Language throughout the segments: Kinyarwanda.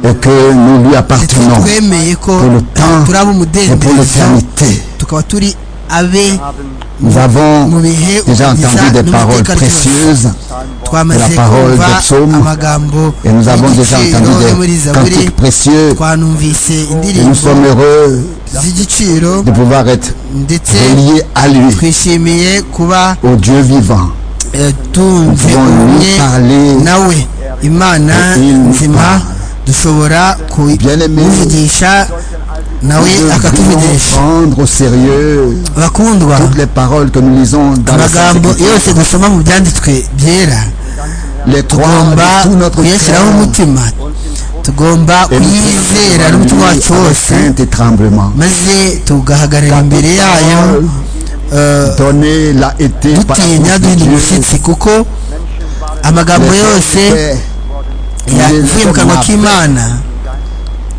et que nous lui appartenons twemeye ko pour le temps turi et pour ab'umudendezo l'éternité. tukaba turi abe Nous avons mu bihe déjà entendu des paroles précieuses twamaze la parole kumva des psaumes, amagambo et nous avons déjà y'igiciro yo muri entendu des zaburi cantiques précieux twanumvise et nous indirimbo sommes heureux z'igiciro de pouvoir être ndetse reliés à lui, twishimiye kuba au Dieu vivant. eh, Nous tumve pouvons ubumwe lui parler. nawe imana Il nous nzima parle. dushobora Bien-aimé, kuvugisha nawe Nous devons akatuvugisha prendre au sérieux bakundwa toutes les paroles que nous lisons dans la amagambo Sainte yose Écriture. dusoma mu byanditswe byera Les trois, tugomba avec tout notre kuyashyiraho cœur, umutima tugomba et nous kuyizera prions n'umutima lui wacu avec wose crainte et tremblement. maze tugahagarara imbere yayo eh, Donner l'a été par dutinya la duhinda Dieu. umushyitsi kuko amagambo Les yose faits les yakwimukanywa hommes k'imana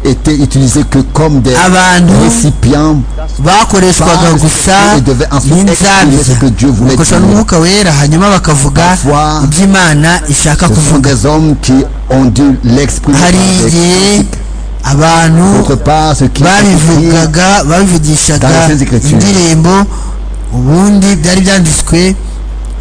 étaient utilisés que comme des abantu récipients bakoreshwaga par le gusa Saint-Esprit et devaient ensuite exprimer n'inzabya ce que Dieu voulait bakoreshwa dire. n'umwuka wera hanyuma bakavuga Parfois, ibyo imana ishaka Ce sont kuvuga des hommes qui ont dû l'exprimer par hari des igihe critiques. abantu D'autre part, ce qui est écrit babivugaga babivugishaga Dans les Écritures. indirimbo ubundi byari byanditswe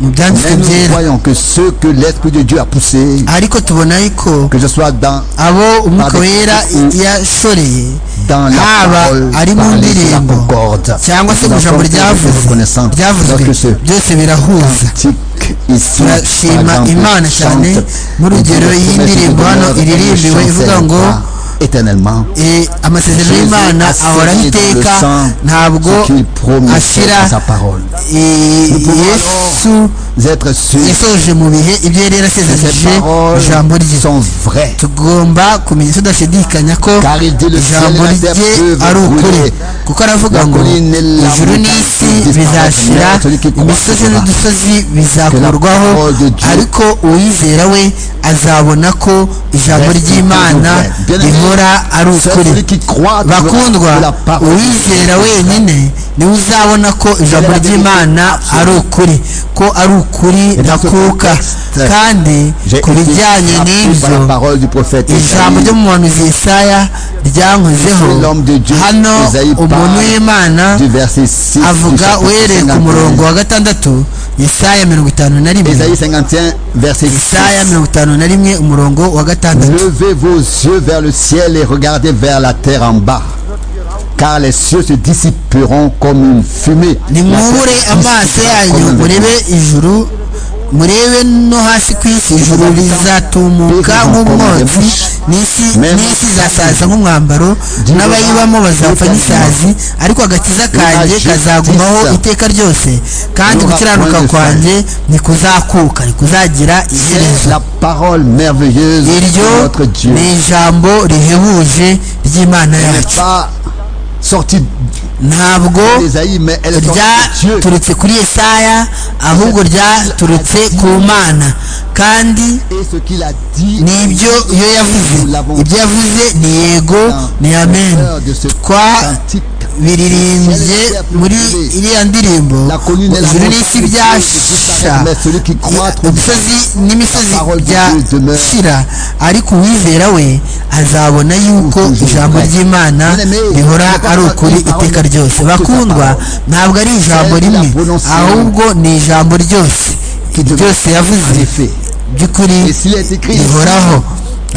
mu byanditswe Mais nous byera voyons que ceux que l'Esprit de Dieu a poussés, ariko tubona yuko que ce soit dans, abo umwuka Avec- wera yashoreye dans la haba parole, ari mu parler sur la ndirimbo concorde, cyangwa se mu Nous ijambo sommes ryavuze très reconnaissants. ryavuzwe Donc, ce byose birahuza cantique ici, turashima par exemple, imana chante, cyane n'urugero et dit, y'indirimbo Le hano Seigneur ne iririmbiwe ivuga chancelle ngo pas éternellement eh, amasezerano Jésus y'imana assigné ahoraho dans le iteka sang ntabwo ce qu'il promettait ashira dans sa parole. eh, Nous pouvons yesu Vous êtes sûrs yasoje mu bihe ibyo yari que yarasezeranyije ces paroles ijambo rye sont vraies. tugomba kumenya tudashidikanya ko Car il dit le ciel ijambo et la terre rye ari peuvent ukuri brûler. kuko aravuga La ngo colline et la ijuru montagne n'isi disparaîtront, bizashira mais celui qui croit imisozi sera. n'udusozi Que la bizakurwaho parole de Dieu ariko uwizera we azabona ko ijambo reste ry'imana toujours vrai. Bien aimé, rihora ari C'est ukuri celui qui croit dans bakundwa la parole. uwizera wenyine niwe uzabona ko ijambo la vérité ry'imana ari ukuri ko ari ukuri dans ce ndakuka contexte, kandi J'ai ku été bijyanye frappé par la n'ibyo parole du prophète ijambo Isaïe. ryo mu muhanuzi yesaya ryankozeho L'homme de Dieu, hano Isaïe umuntu parle w'imana du verset 6 du avuga chapitre uhereye ku 51. murongo wa gatandatu yesaya mirongo itanu na rimwe Ésaïe 51, verset 6. yesaya mirongo itanu na rimwe umurongo wa gatandatu Levez vos yeux vers le ciel et regardez vers la terre en bas. Car les cieux se dissiperont comme une fumée. La terre nimubure se amaso dissipera yanyu comme un murebe vêtement. ijuru murebe no hasi ku isi ijuru rizatumuka nk'umwotsi n'isi n'isi izasaza nk'umwambaro n'abayibamo bazapfa n'isazi ariko agakiza kanjye kazagumaho iteka ryose kandi gukiranuka kwanjye ntikuzakuka ntikuzagira C'est iherezo la parole merveilleuse iryo de notre Dieu. ni ijambo rihebuje ry'imana Elle n'est yacu pas sortie ntabwo d'Ésaïe, mais elle est sortie de Dieu. ryaturutse kuri yesaya ahubwo ryaturutse ku mana kandi Et ce qu'il a dit, n'ibyo iyo yavuze ibyo yavuze ni yego ni amen twabiririmbye muri iriya ndirimbo ijuru n'isi byasha udusozi n'imisozi byashira ariko uwizera we azabona yuko ijambo ry'imana rihora ari ukuri iteka ryose bakundwa ntabwo ari ijambo rimwe ahubwo ni ijambo ryose ryose yavuze by'ukuri et s'il est écrit, rihoraho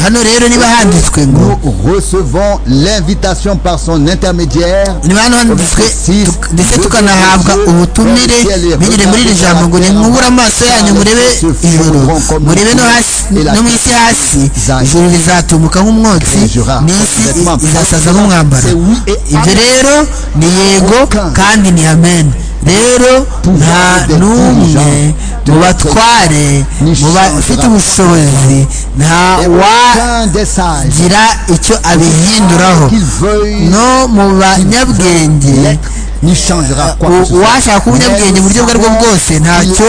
hano rero niba handitswe ngo nous recevons l'invitation par son intermédiaire. niba hano handitswe tuk- ndetse tukanahabwa ubutumire binyure muri iri jambo ngo nimwubure amaso yanyu murebe ijuru murebe no hasi no mu isi hasi ijuru rizatumuka nk'umwotsi n'isi i- izasaza nk'umwambaro ibyo rero ni yego kandi ni amen rero nta n'umwe mu batware mu bafite ubushobozi nta Et wagira aucun des sages icyo abihinduraho qu'il veuille no mu banyabwenge l'être n'y changera quoi que ce soit. uwashaka kuba umunyabwenge mu buryo ubwo aribwo bwose ntacyo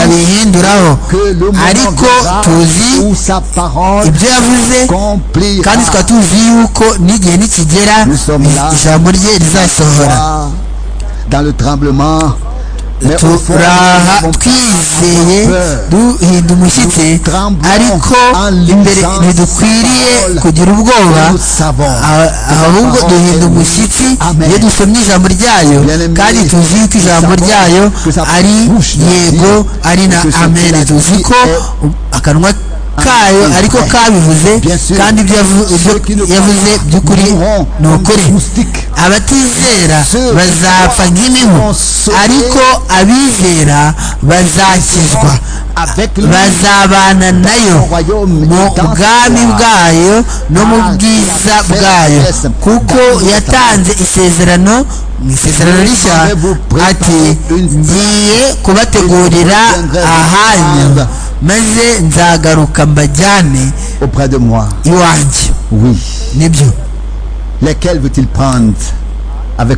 yabihinduraho Que le moment ariko viendra tuzi où sa parole ibyo yavuze complira kandi tukaba tuzi yuko n'igihe nikigera ijambo rye rizasohora dans le tremblement turaha twizeye duhinda umushyitsi ariko imbere ntidukwiriye kugira ubwoba ahubwo duhinda umushyitsi iyo dusomye ijambo ryayo kandi tuzi ko ijambo ryayo ari yego ari na amene tuzi ko akanwa kayo ariko kabivuze kandi ibyo yavuze by'ukuri ni ukuri abatizera bazapfa nk'imibu ariko abizera bazakizwa bazabana nayo mu bwami bwayo no mu bwiza bwayo kuko yatanze isezerano mu isezerano rishya ati ngiye kubategurira ahanya maze nzagaruka mbajyane iwanjye nibyo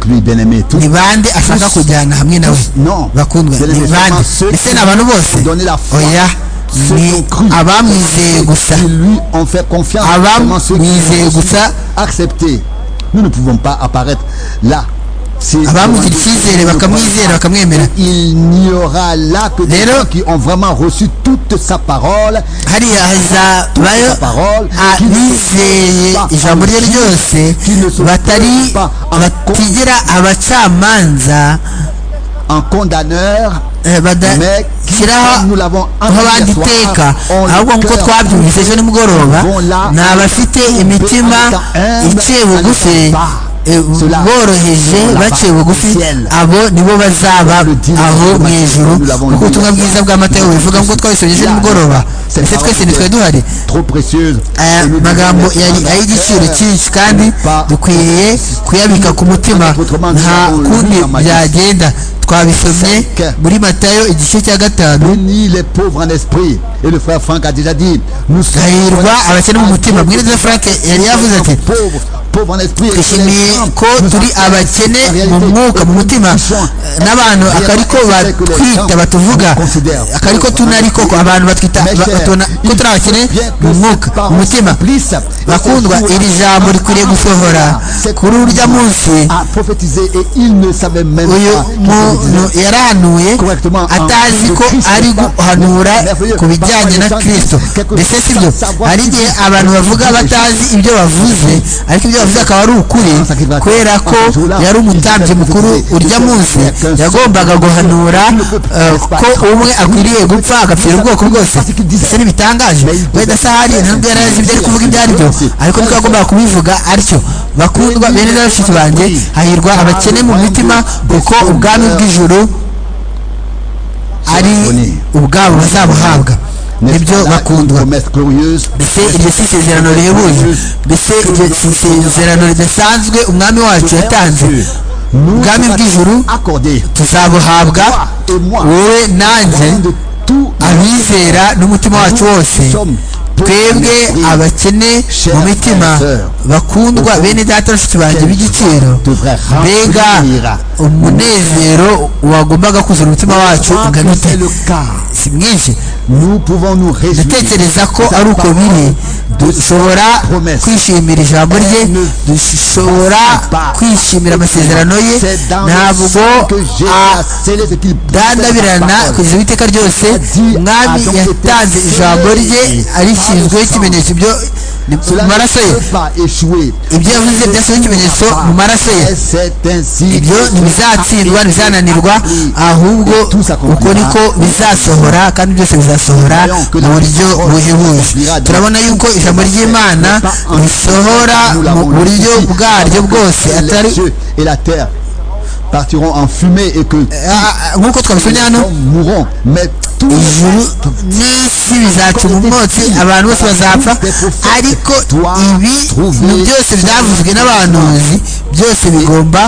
ni bande ashaka kujyana hamwe nawe bakundwa ni bande ndetse ni abantu bose oya ni abamwizeye gusa abamwizeye gusa Nous ne pouvons pas apparaître là abamugira icyizere bakamwizera bakamwemera rero hariya hazabayo abizeye ijambo rye ryose batari batigera abacamanza un condamneur badashyiraho nk'abandi iteka ahubwo nk'uko twabyumvise ejo nimugoroba ni abafite imitima iciye bugufi boroheje baciye bugufi abo nibo bazaba aho mu ijoro kuko ubutumwa bwiza bw'amata bubivuga ngo twabisomye ejo nimugoroba ndetse twese ntitwari duhari aya magambo yari ay'igiciro cyinshi kandi dukwiriye kuyabika ku mutima nta kundi byagenda twabisomye muri matayo igice cya gatanu hahirwa abakene mu mutima mwiriza frank yari yavuze ati twishimiye ko turi abakene mu mwuka mu mutima n'abantu akariko batwita batuvuga akariko tunariko abantu batwita ko turi abakene mu mwuka mu mutima bakundwa iri jambo rikwiriye gusohora kuri urya munsi uyu muntu yarahanuye atazi ko ari guhanura ku bijyanye na kirisito mbese si byo hari igihe abantu bavuga batazi ibyo bavuze ariko ibyo bavuze akaba ari ukuri kubera ko yari umutambyi mukuru urya munsi yagombaga guhanura ko umwe akwiriye gupfa agapfira ubwoko bwose ndetse ntibitangaje wenda se ahari ntabwo yari azi ibyo ari kuvuga ibyo ari byo ariko niko yagombaga kubivuga atyo bakundwa bene na bashiki banjye hahirwa abakene mu mitima kuko ubwami bw'ijuru ari ubwabo bazabuhabwa nibyo bakundwa mbese iryo si isezerano rihebuje mbese iryo isezerano ridasanzwe umwami wacu yatanze ubwami bw'ijuru tuzabuhabwa wowe nanjye abizera n'umutima wacu wose twebwe abakene mu mitima bakundwa bene data bashiki banjye b'igiciro mbega umunezero wagombaga kuzura umutima wacu ungana ute si mwinshi dutekereza ko ari uko biri dushobora kwishimira ijambo rye dushobora kwishimira amasezerano ye ntabwo adandabirana kugeza iteka ryose mwami yatanze ijambo rye arishyizweho ikimenyetso ibyo mu maraso ye ibyo yavuze byasaba ikimenyetso mu maraso ye ibyo ntibizatsindwa ntibizananirwa ahubwo uko niko bizasohora kandi byose bizasohora mu buryo buhebuje turabona yuko ijambo ry'imana risohora mu buryo bwaryo bwose atari partiront en fumée et que nk'uko twabisomye hano ijuru n'isi bizaca umwotsi abantu bose bazapfa ariko ibi byose byavuzwe n'abahanuzi byose bigomba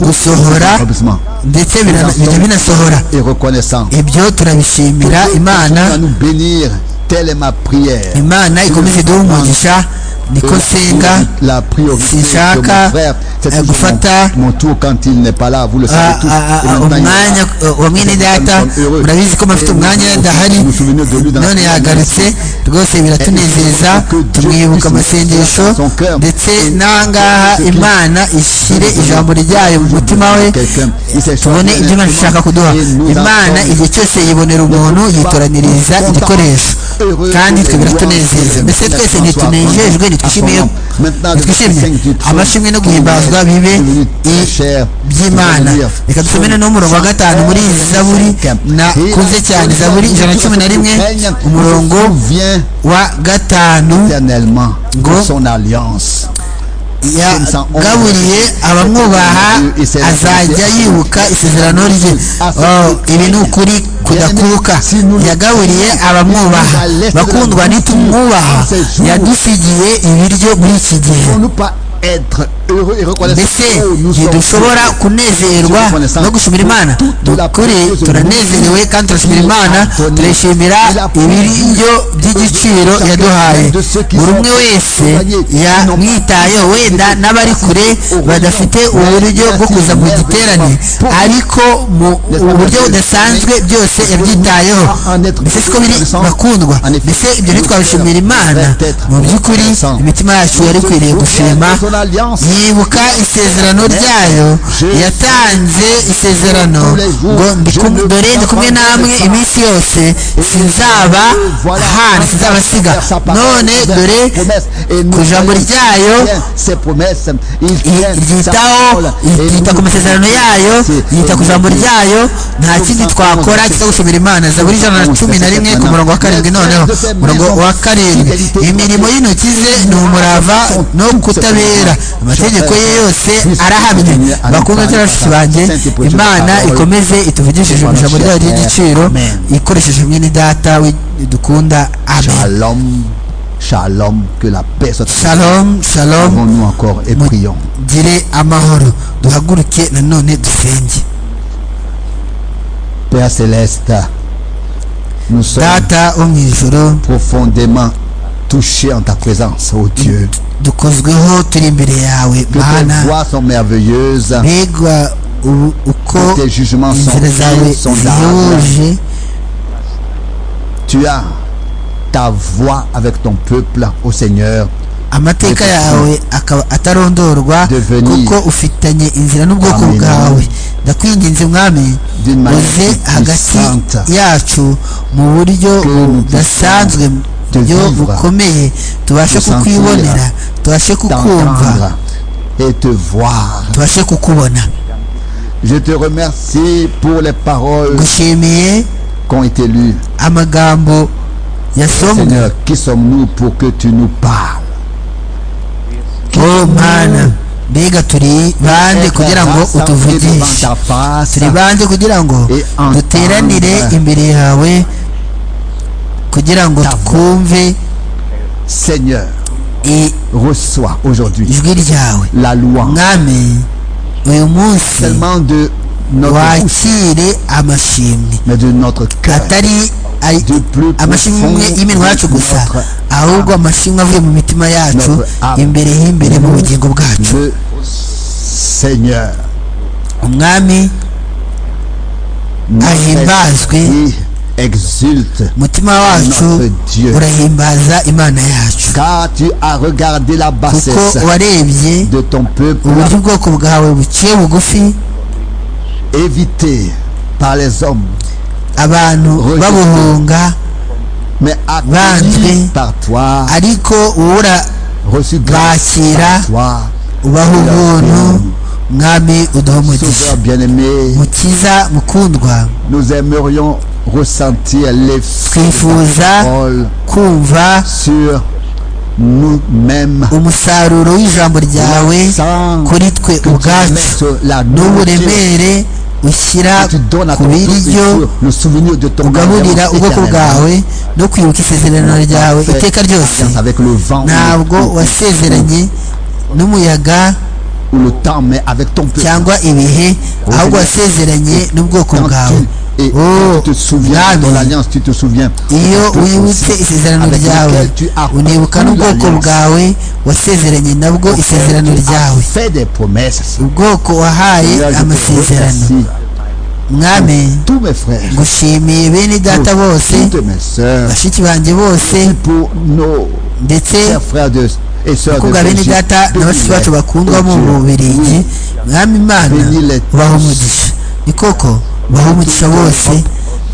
gusohora ndetse bijya binasohora ibyo turabishimira imana telle est ma prière imana ikomeze duhe umugisha niko nsenga la priorité de mon sinshaka frère, c'est euh, toujours gufata mon, mon tour quand il n'est pas là, vous le savez ah, tous. ah, Et ah, maintenant, il est là. umwanya eh, wa mwene data murabizi ko mufite umwanya Vous adahari vous souvenez de lui dans none yagarutse rwose biratunezeza tumwibuka amasengesho ndetse n'ahangaha imana ishyire ijambo ryayo mu mutima we tubone ibyo imana ishaka kuduha imana igihe cyose yibonera umuntu yitoraniriza igikoresho kandi twe biratunezeza mbese twese ntitunejejwe ntitwishimiye ntitwishimye amashimwe no guhimbazwa bibe i- by'imana reka dusomere n'umurongo wa gatanu muri zaburi nakuze cyane zaburi ijana na cumi na rimwe umurongo vient wa gatanu éternellement de Go. son alliance. yagaburiye abamwubaha azajya yibuka isezerano rye Oh, ibi ni ukuri kudakuka yagaburiye abamwubaha bakundwa nitumwubaha yadusigiye ibiryo muri iki gihe Pour nous pas être heureux et reconnaissants. mbese Oh, nous sommes ntidushobora kunezerwa no gushimira imana dukuri turanezerewe kandi turashimira imana turayishimira ibiryo by'igiciro yaduhaye buri umwe wese yamwitayeho wenda n'abari kure badafite uburyo bwo kuza mu giterane ariko mu uburyo budasanzwe byose yabyitayeho mbese siko biri bakundwa mbese ibyo ntitwabishimira imana mu by'ukuri imitima yacu yari ikwiriye gushima de son alliance. yibuka isezerano ryayo yatanze isezerano ngo ndi kumwe- dore ndi kumwe namwe iminsi yose sinzaba hana sinzabasiga none dore ku ijambo ryayo i- ryitaho ryita ku masezerano yayo ryita ku ijambo ryayo nta kindi twakora kitagushimira imana zaburi ijana na cumi na rimwe ku murongo wa karindwi noneho umurongo wa karindwi imirimo y'intoki ze ni umurava no kutabera amategeko ye yose arahamye bakundwa n'abashyitsi banjye imana ikomeze ituvugishije mu ijambo ryayo ry'igiciro ikoresheje mwene data we dukunda amen Shalom, shalom, que la paix soit shalom shalom nous encore et Mon- prions. gire amahoro duhaguruke nanone dusenge Père céleste, nous sommes data wo mu ijoro profondément touchés en ta présence, ô Dieu. dukozweho turi imbere yawe Que tes mana voies sont merveilleuses, mbega u- uko que tes jugements sont inzira zawe purs, sont larges. zihuje Tu as ta voix avec ton peuple, ô Seigneur. amateka que yawe akaba atarondorwa Devenir. kuko ufitanye inzira n'ubwoko Amen. bwawe ndakwinginze mwami D'une manière uze hagati puissante. yacu mu buryo Que nous budasanzwe mu te buryo vivre, bukomeye tubashe te sentir, kukwibonera tubashe kukumva t'entendre et te voir. tubashe kukubona Je te remercie pour les paroles gushimiye qui ont été lues. amagambo yasomwe Seigneur, qui sommes-nous pour que tu nous parles o mana mbega turi bande Être kugira ngo rassemblés devant utuvugishe ta face, turi bande kugira ngo Et entendre. duteranire imbere yawe kugira ngo Ta voix. twumve Seigneur, i- reçois aujourd'hui ijwi ryawe la louange. mwami uyu munsi seulement de notre bouche, wakire amashimwe mais de notre cœur. atari ay- Du plus profond amashimwe y'iminwa yacu gusa notre ahubwo amashimwe avuye mu mitima yacu Notre âme. imbere y'imbere mu bugingo bwacu Le Seigneur, umwami notre Ahimbazwe. esprit exulte, umutima wacu Notre Dieu. urahimbaza imana yacu car tu as regardé la bassesse kuko warebye de ton peuple, uburyo ubwoko bwawe buciye bugufi évité par les hommes, abantu Rejeté. babuhunga mais accueilli Vanté. par toi, ariko uwura reçu grâce Bakira. par toi, ubaha ubuntu mwami uduha umugisha Sauveur bien-aimé. mukiza mukundwa Nous aimerions ressentir l'effet de ta Twifuza. parole kumva sur nous-mêmes. umusaruro w'ijambo ryawe Sans kuri twe que tu ubwacu mettes la nourriture n'uburemere ushyira que tu donnes à ku ton biryo peuple, le souvenir de ton ugaburira ubwoko bwawe no kwibuka isezerano ryawe iteka ryose Alliance avec le vent ntabwo ou le- wasezeranye n'umuyaga ou le temps, mais avec ton peuple. cyangwa ibihe ahubwo wasezeranye n'ubwoko Quand bwawe tu Et Oh, tu te souviens de ton Yahweh. alliance, tu te souviens. iyo de tout wibutse aussi isezerano avec ryawe lequel tu as unibuka conclu n'ubwoko l'alliance, bwawe wasezeranye nabwo auquel isezerano tu as ryawe fait des promesses. ubwoko wahaye Seigneur, je te amasezerano remercie mwami tous mes frères, ngushimiye bene data pour bose toutes mes sœurs, bashiki banjye bose pour nos ndetse chers frères de- et sœurs de abakobwa bene Belgique, data na bashiki bacu bénis-les. bakundwa mu Oh Dieu, bubiligi oui, mwami imana Bénis-les ubaha tous. umugisha ni koko ubaha umugisha Bénis-les bose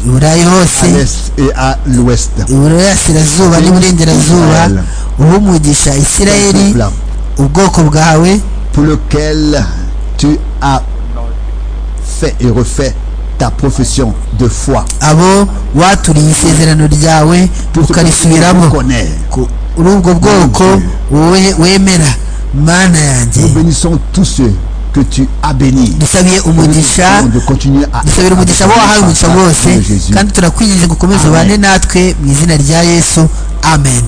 i burayi à hose l'est et à l'ouest. iburasirazuba Bénis n'iburengerazuba Israël. uha umugisha isirayeli Ton peuple, ubwoko bwawe pour lequel tu as fait et refait ta profession de foi. abo waturiye isezerano ryawe Pour ce ukarisubiramo que tu connais. Ku- uri ubwo bwoko wowe wemera mana yanjye Nous bénissons tous ceux que tu as bénis. dusabiye umugisha Nous de continuer à dusabira umugisha abo wahawe umugisha bose de Jésus. kandi turakwinginze ngo ukomeze Amen. ubane natwe mu izina rya yesu amen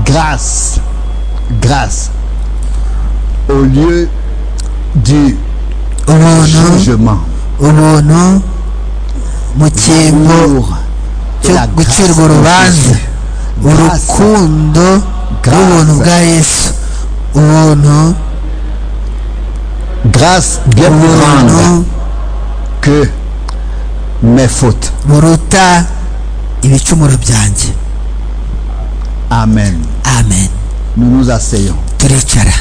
Grâce, grâce, au lieu du ubuntu jugement, ubuntu mu cyimbo l'amour et cyo la grâce gucirwa de urubanza Jésus. Grâce, urukundo Grâce. rw'ubuntu bwa yesu ubuntu grâce bien plus ubuntu grande que mes fautes. buruta ibicumuro byanjye Amen. amen Nous nous asseyons. turicara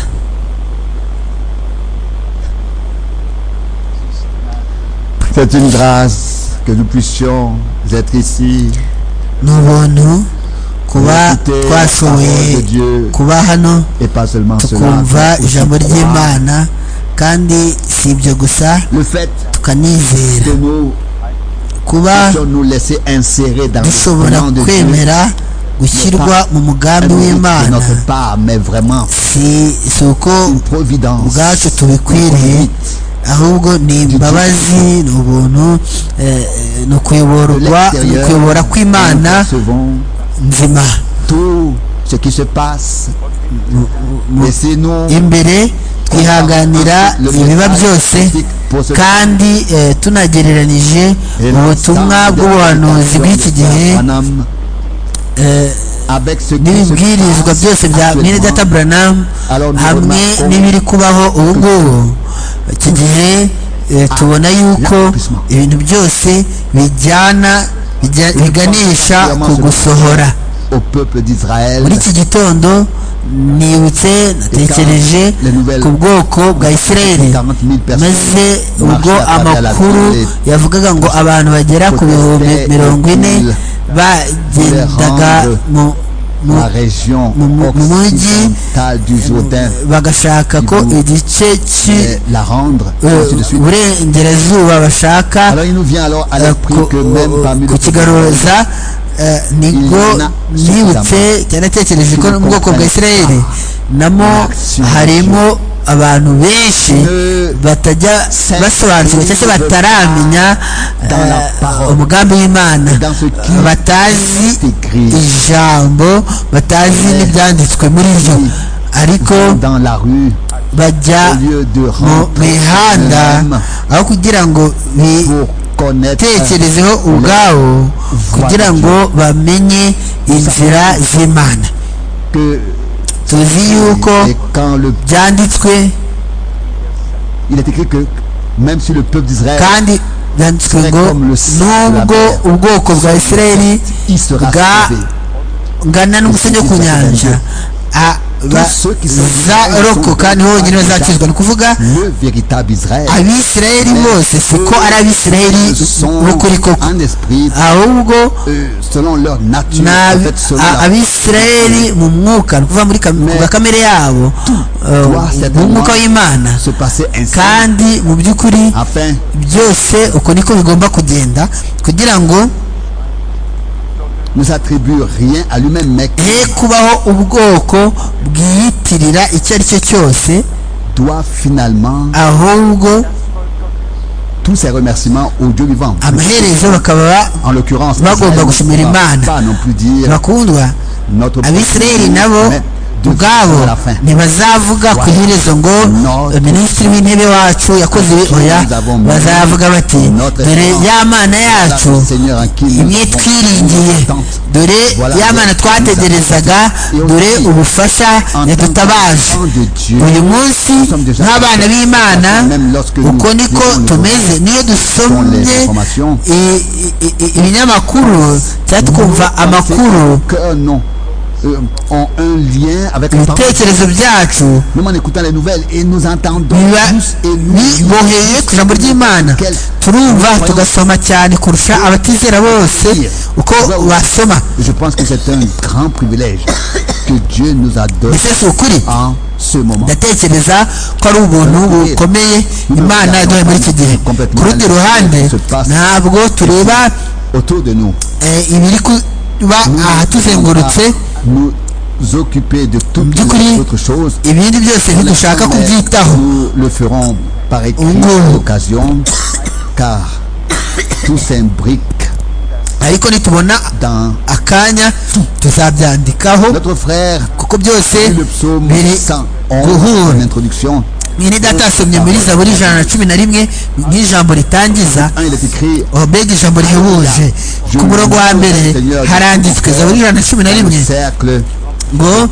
C'est une grâce que nous puissions être ici, ni ubuntu kuba écouter la twashoboye parole de Dieu kuba hano et pas seulement cela. tukumva mais aussi ijambo croire. ry'imana kandi si ibyo gusa Le fait tukanizera que nous kuba puissions nous laisser insérer dans le dushobora plan de Dieu, kwemera gushyirwa mu un mugambi miracle de w'imana notre part, mais vraiment si si uko une providence. ubwacu tubikwiriye ahubwo ni imbabazi ni ubuntu eh, eh, ni ukuyoborwa ni ukuyobora kw'imana nous recevons nzima tout ce qui se passe. Laissez-nous imbere twihanganira Le message ibiba byose prophétique pour ce- kandi eh, tunagereranije ubutumwa bw'ubuhanuzi bw'iki gihe Paname, eh, avec ce qui se n'ibibwirizwa passe byose bya mwene actuellement. data buranamu Alors, nous hamwe remarquons n'ibiri kubaho ubu ngubu iki gihe eh, tubona yuko l'accomplissement. ibintu byose bijyana bijya- biganisha ku gusohora au peuple d'Israël muri iki gitondo nibutse natekereje ku bwoko bwa 40 isirayeli 000 personnes. maze ubwo amakuru yavugaga ngo abantu bagera ku bihumbi mirongo ine bagendaga mu mu La région mu- mu- mu mujyi occidentale du Jourdain bagashaka ko igice et la rendre ainsi de suite. cy'uburengerazuba bashaka Alors il nous vient alors à eh, l'esprit ku- que même parmi les peuples, kukigaruza eh, nibwo Il y en a nibutse cyanatekereje ko qui ne mu bwoko bwa comprennent isirayeli namo l'action harimo abantu benshi Ne batajya basobanukirwa cyangwa se bataramenya dans la eh, parole. umugambi w'imana dans ce qui batazi est écrit ijambo batazi Eh, n'ibyanditswe muri ryo oui. ariko dans la rue bajya au lieu de mu rendre mihanda eux-mêmes aho kugira ngo bi- pour connaître tekerezeho ubwabo kugira ngo bamenye inzira z'imana que tuzi yuko et quand le byanditswe il est écrit que même si le peuple d'Israël kandi byanditswe ngo nubwo ubwoko bwa isirayeli il sera bwa- sauvé ngana n'umusenyi wo ku nyanja a- bazarokoka niho honyine bazakizwa ni ukuvuga le véritable Israël abisirayeli bose siko ari abisirayeli ce b'ukuri sont koko en esprit ahubwo euh, selon leur nature ni en abi- fait selon a- la abisirayeli mu mwuka ni ukuvuga muri kam- ku bwa kamere yabo eh, doit mu certainement mwuka w'imana se passer ainsi kandi mu by'ukuri afin byose uko niko bigomba kugenda kugira ngo ne s'attribue rien à lui-même mais he qu'il kubaho ubwoko bwiyitirira icyo ari cyo cyose doit finalement ahubwo tous ses remerciements au Dieu vivant amaherezo bakaba ba- en l'occurrence Bagomba Israël ne gushimira va Imana. pas non plus dire bakundwa notre abisirayeli nabo mais ubwabo ntibazavuga ku iherezo ngo minisitiri w'intebe wacu yakoze oya bazavuga bati dore ya mana yacu imwe twiringiye dore ya mana twategerezaga dore ubufasha yadutabaje uyu munsi nk'abana b'imana uko niko tumeze niyo dusomye ibinyamakuru cyangwa twumva amakuru ont un lien avec le temps. Même en écoutant les nouvelles et nous entendons tous et nous turumva tugasoma cyane kurusha abatizera bose uko basoma je pense que c'est un grand privilège que Dieu nous a donné en ce moment ndatekereza ko ari ubuntu bukomeye imana yaduhaye muri iki gihe ku rundi ruhande ntabwo tureba ibiri kuba ahatuzengurutse nous occuper de toutes les autres choses. ibindi byose ntidushaka kubyitaho nous le ferons par écrit occasion car tout s'imbrique ariko nitubona akanya tuzabyandikaho notre frère kuko byose le psaume 111 en introduction mwene data asomye muri zaburi ijana na cumi na rimwe nk'ijambo ritangiza mbega ijambo rihebuje ku murongo wa mbere haranditswe zaburi ijana na cumi na rimwe ngo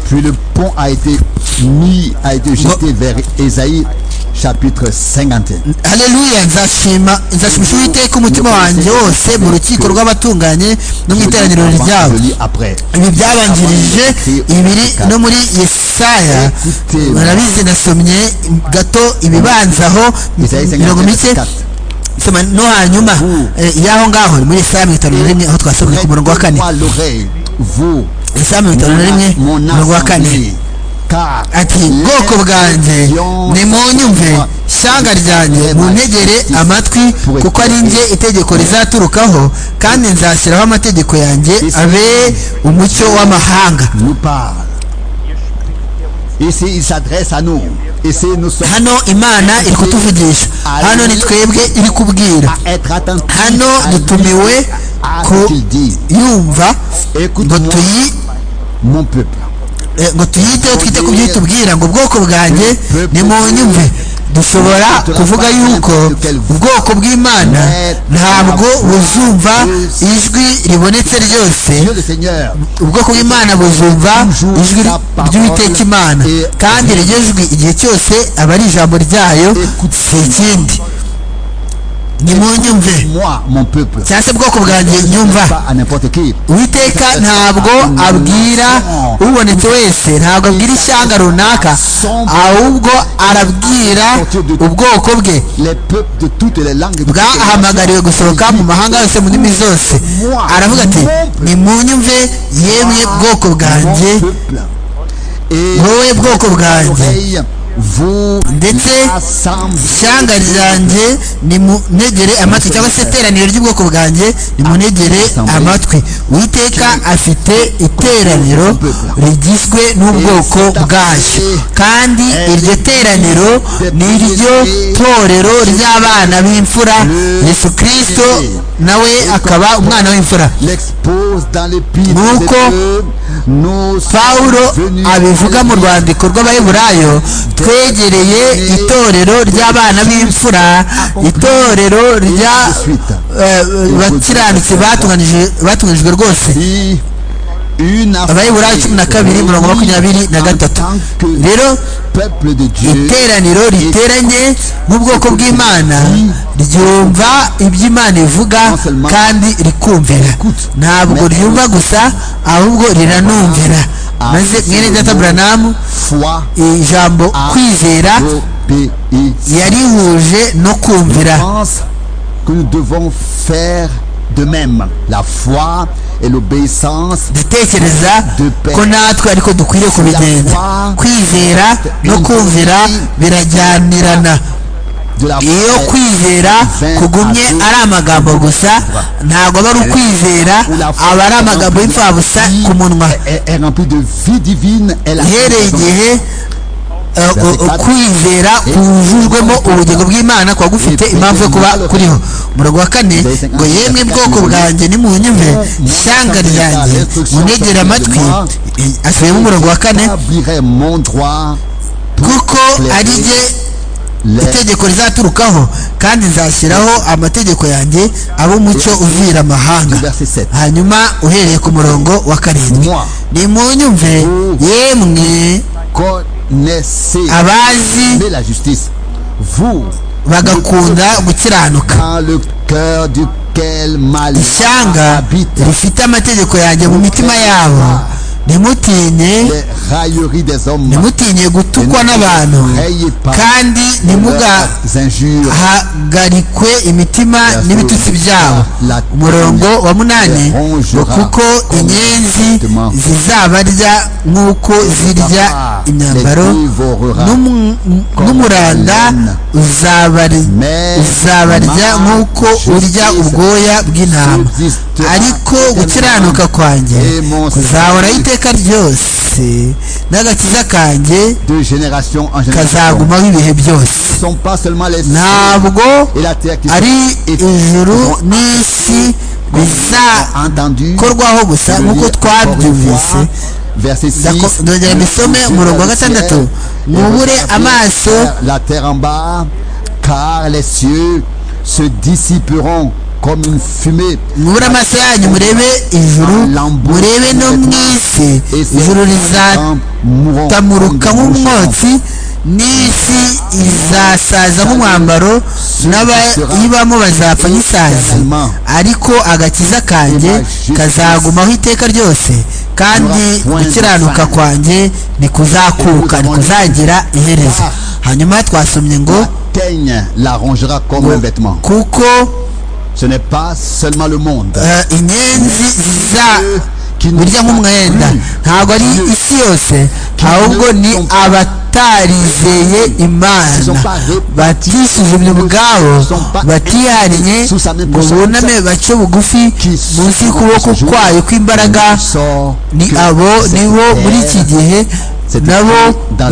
Puis le pont a été mis, a été jeté vers Esaïe chapitre 51. Alléluia, nzashima nzashimisha Uwiteka umutima wanjye wose mu rukiko rw'abatunganye no mu iteraniro ryabo. Ibi byabanjirije ibiri no muri Yesaya murabizi nasomye gato ibibanzaho mirongo mike soma no hanyuma y'aho ngaho muri Yesaya mirongo itanu na rimwe aho twasomye ku murongo wa kane Yesaya mirongo itanu na rimwe umurongo wa kane ati bwoko bwanjye nimunyumve ishyanga ryanjye muntegere amatwi kuko ari njye itegeko rizaturukaho kandi nzashyiraho amategeko yanjye abe umucyo w'amahanga Ici, il s'adresse à nous. Ici, nous sommes hano imana iri kutuvugisha hano ni twebwe iri kubwira hano dutumiwe yumva ngo tuyi mon peuple ngo tuyiteho twite ku byo tubwira ngo ubwoko bwanjye ni mu nyumve dushobora kuvuga yuko ubwoko bw'imana ntabwo buzumva ijwi ribonetse ryose ubwoko bw'imana buzumva ijwi ry'uwiteka imana kandi iryo jwi igihe cyose aba ari ijambo ryayo si ikindi nimunyumve cyangwa se bwoko bwanjye nyumva uwiteka ntabwo abwira ubonetse wese ntabwo abwira ishyanga runaka ahubwo arabwira ubwoko bwe bwahamagariwe gusohoka mu mahanga yose mu ndimi zose aravuga ati nimunyumve yemwe bwoko bwanjye wowe bwoko bwanjye ndetse ishyanga ryanjye nimunegere amatwi cyangwa se iteraniro ry'ubwoko bwanjye nimunegere amatwi witeka afite iteraniro rigizwe n'ubwoko bwayo kandi iryo teraniro ni iryo torero ry'abana b'imfura yesu kirisito nawe akaba umwana w'imfura nk'uko pawulo abivuga mu rwandiko rw'abaheburayo twegereye itorero ry'abana b'imfura itorero rya bakiranutse batunganijwe rwose abayiburayo cumi na kabiri mirongo makumyabiri na gatatu rero iteraniro riteranye nk'ubwoko bw'imana ryumva ibyo imana ivuga kandi rikumvira ntabwo ryumva gusa ahubwo riranumvira maze mwene data buranamu ijambo kwizera yarihuje no kumvira que nous devons faire de même la foi et l'obéissance dutekereza ko natwe ariko dukwiriye kubigenza kwizera no kumvira birajyanirana iyo kwizera kugumye ari amagambo gusa ntabwo aba ari ukwizera aba ari amagambo y'imfabusa ku munwa uhereye igihe kwizera kujujwemo ubugingo bw'imana kuba gufite impamvu yo kuba kuriho umurongo wa kane ngo yemwe bwoko bwanjye nimunyume ishyanga ryanjye munegera amatwi asubiyemo umurongo wa kane kuko ari jye itegeko rizaturukaho kandi nzashyiraho amategeko yanjye aba umucyo uvira amahanga hanyuma uhereye ku murongo wa karindwi ni munyumve yemwe abazi bagakunda gukiranuka ishyanga rifite amategeko yanjye mu mitima yabo ntimutinye ntimutinye gutukwa n'abantu kandi ntimugahagarikwe imitima n'ibitutsi byabo umurongo wa munani ngo kuko inyenzi zizabarya nk'uko zirya imyambaro n'umuranda uzabarya nk'uko urya ubwoya bw'intama ariko gukiranuka kwanjye kuzahora iteka ryose n'agakiza kanjye kazagumaho ibihe byose ntabwo ari ijuru n'isi bizakorwaho gusa nk'uko twabyumvise ndongera mbisome umurongo wa gatandatu mwubure amaso car les cieux se dissiperont comme une fumée. mubure amaso yanyu murebe ijuru murebe no mu isi ijuru rizatamuruka nk'umwotsi n'isi izasaza nk'umwambaro n'abayibamo bazapfa nk'isazi ariko agakiza kanjye kazagumaho iteka ryose kandi gukiranuka kwanjye ntikuzakuka ntikuzagira iherezo hanyuma twasomye ngo kuko ce n'est pas seulement le monde. burya nk'umwenda ntabwo ari isi yose ahubwo ni abatarizeye imana batisuzumye ubwabo batihariye ngo buname bace bugufi munsi y'ukuboko kwayo kw'imbaraga ni abo nibo muri iki gihe nabo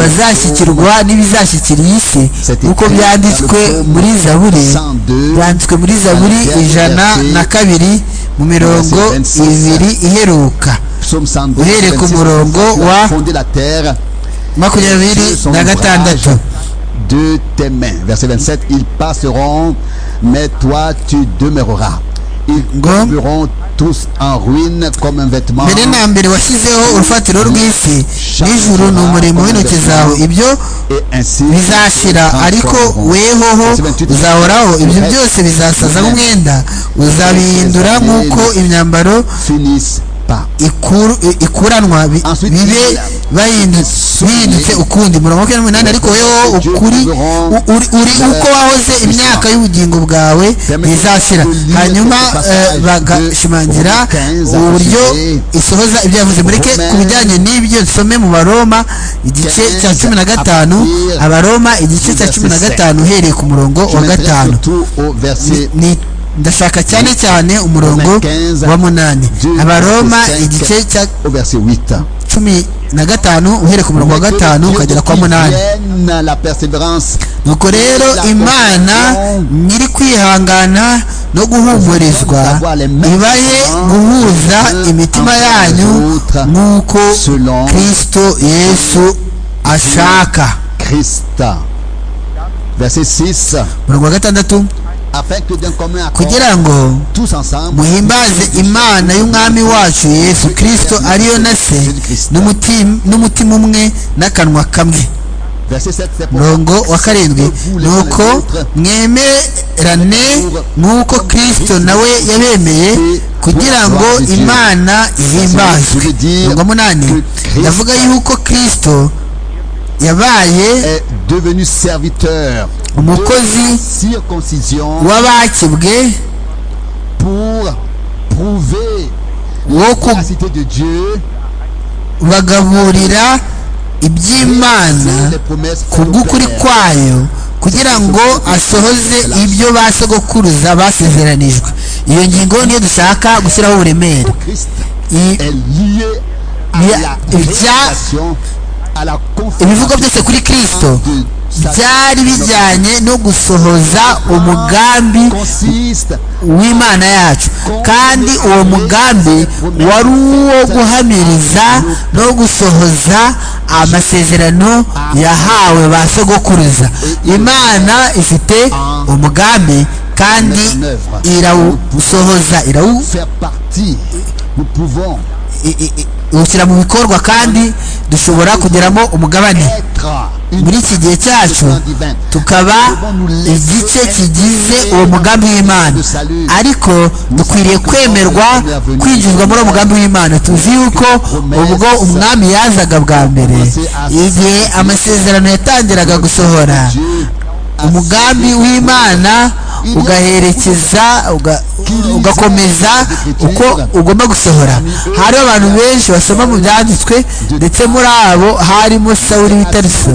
bazashyikirwa n'ibizashyikira iyi si nk'uko byanditswe muri zaburi byanditswe muri zaburi ijana na kabiri mu mirongo ibiri iheruka uhereye ku murongo wa makumyabiri na gatandatu de tes mains. Verset 27, ils passeront, mais toi tu demeureras. Ils tomberont tous en ruine comme un vêtement. mbere na mbere washyizeho urufatiro rw'isi n'ijuru ni umurimo w'intoki zawe ibyo bizashira ariko wehoho uzahoraho ibyo byose bizasaza nk'umwenda uzabihindura nk'uko imyambaro ikuranwa bibe bihindutse ukundi murongo wa n'umunani ariko weho ukuri uri uko wahoze imyaka y'ubugingo bwawe ntizashira hanyuma bagashimangira uburyo isohoza ibyo yavuze mureke ku bijyanye n'ibyo dusome mu baroma igice cya cumi na gatanu abaroma igice cya cumi na gatanu uhereye ku murongo wa gatanu ndashaka cyane cyane umurongo wa munani abaroma igice cya cumi na gatanu uhereye ku murongo wa gatanu ukagera kwa munani nuko rero imana nyiri kwihangana no guhumurizwa ibahe guhuza imitima yanyu nk'uko kirisito yesu ashaka umurongo wa gatandatu kugira ngo muhimbaze imana y'umwami wacu yesu kirisito ariyo na se n'umutima umwe n'akanwa kamwe murongo wa karindwi ni uko mwemerane nk'uko kirisito nawe yabemeye kugira ngo imana ihimbazwe mirongo munani ndavuga yuko kirisito yabaye umukozi w'abakebwe wo kubagaburira iby'imana ku bw'ukuri kwayo kugira ngo asohoze ibyo ba sogokuruza basezeranijwe iyo ngingo niyo dushaka gushyiraho uburemere ibya ibivuga byose kuri kirisito byari bijyanye no gusohoza umugambi w'imana yacu kandi uwo mugambi wari uwo guhamiriza no gusohoza amasezerano yahawe ba sogokuruza imana ifite umugambi kandi irawusohoza irawu ushyira mu bikorwa kandi dushobora kugeramo umugabane muri iki gihe cyacu tukaba igice kigize uwo mugambi w'imana ariko dukwiriye kwemerwa kwinjizwa muri uwo mugambi w'imana tuzi yuko ubwo umwami yazaga bwa mbere igihe amasezerano yatangiraga gusohora umugambi w'imana ugaherekeza ugakomeza uko ugomba gusohora hariho abantu benshi basoma mu byanditswe ndetse muri abo harimo sawuri witariso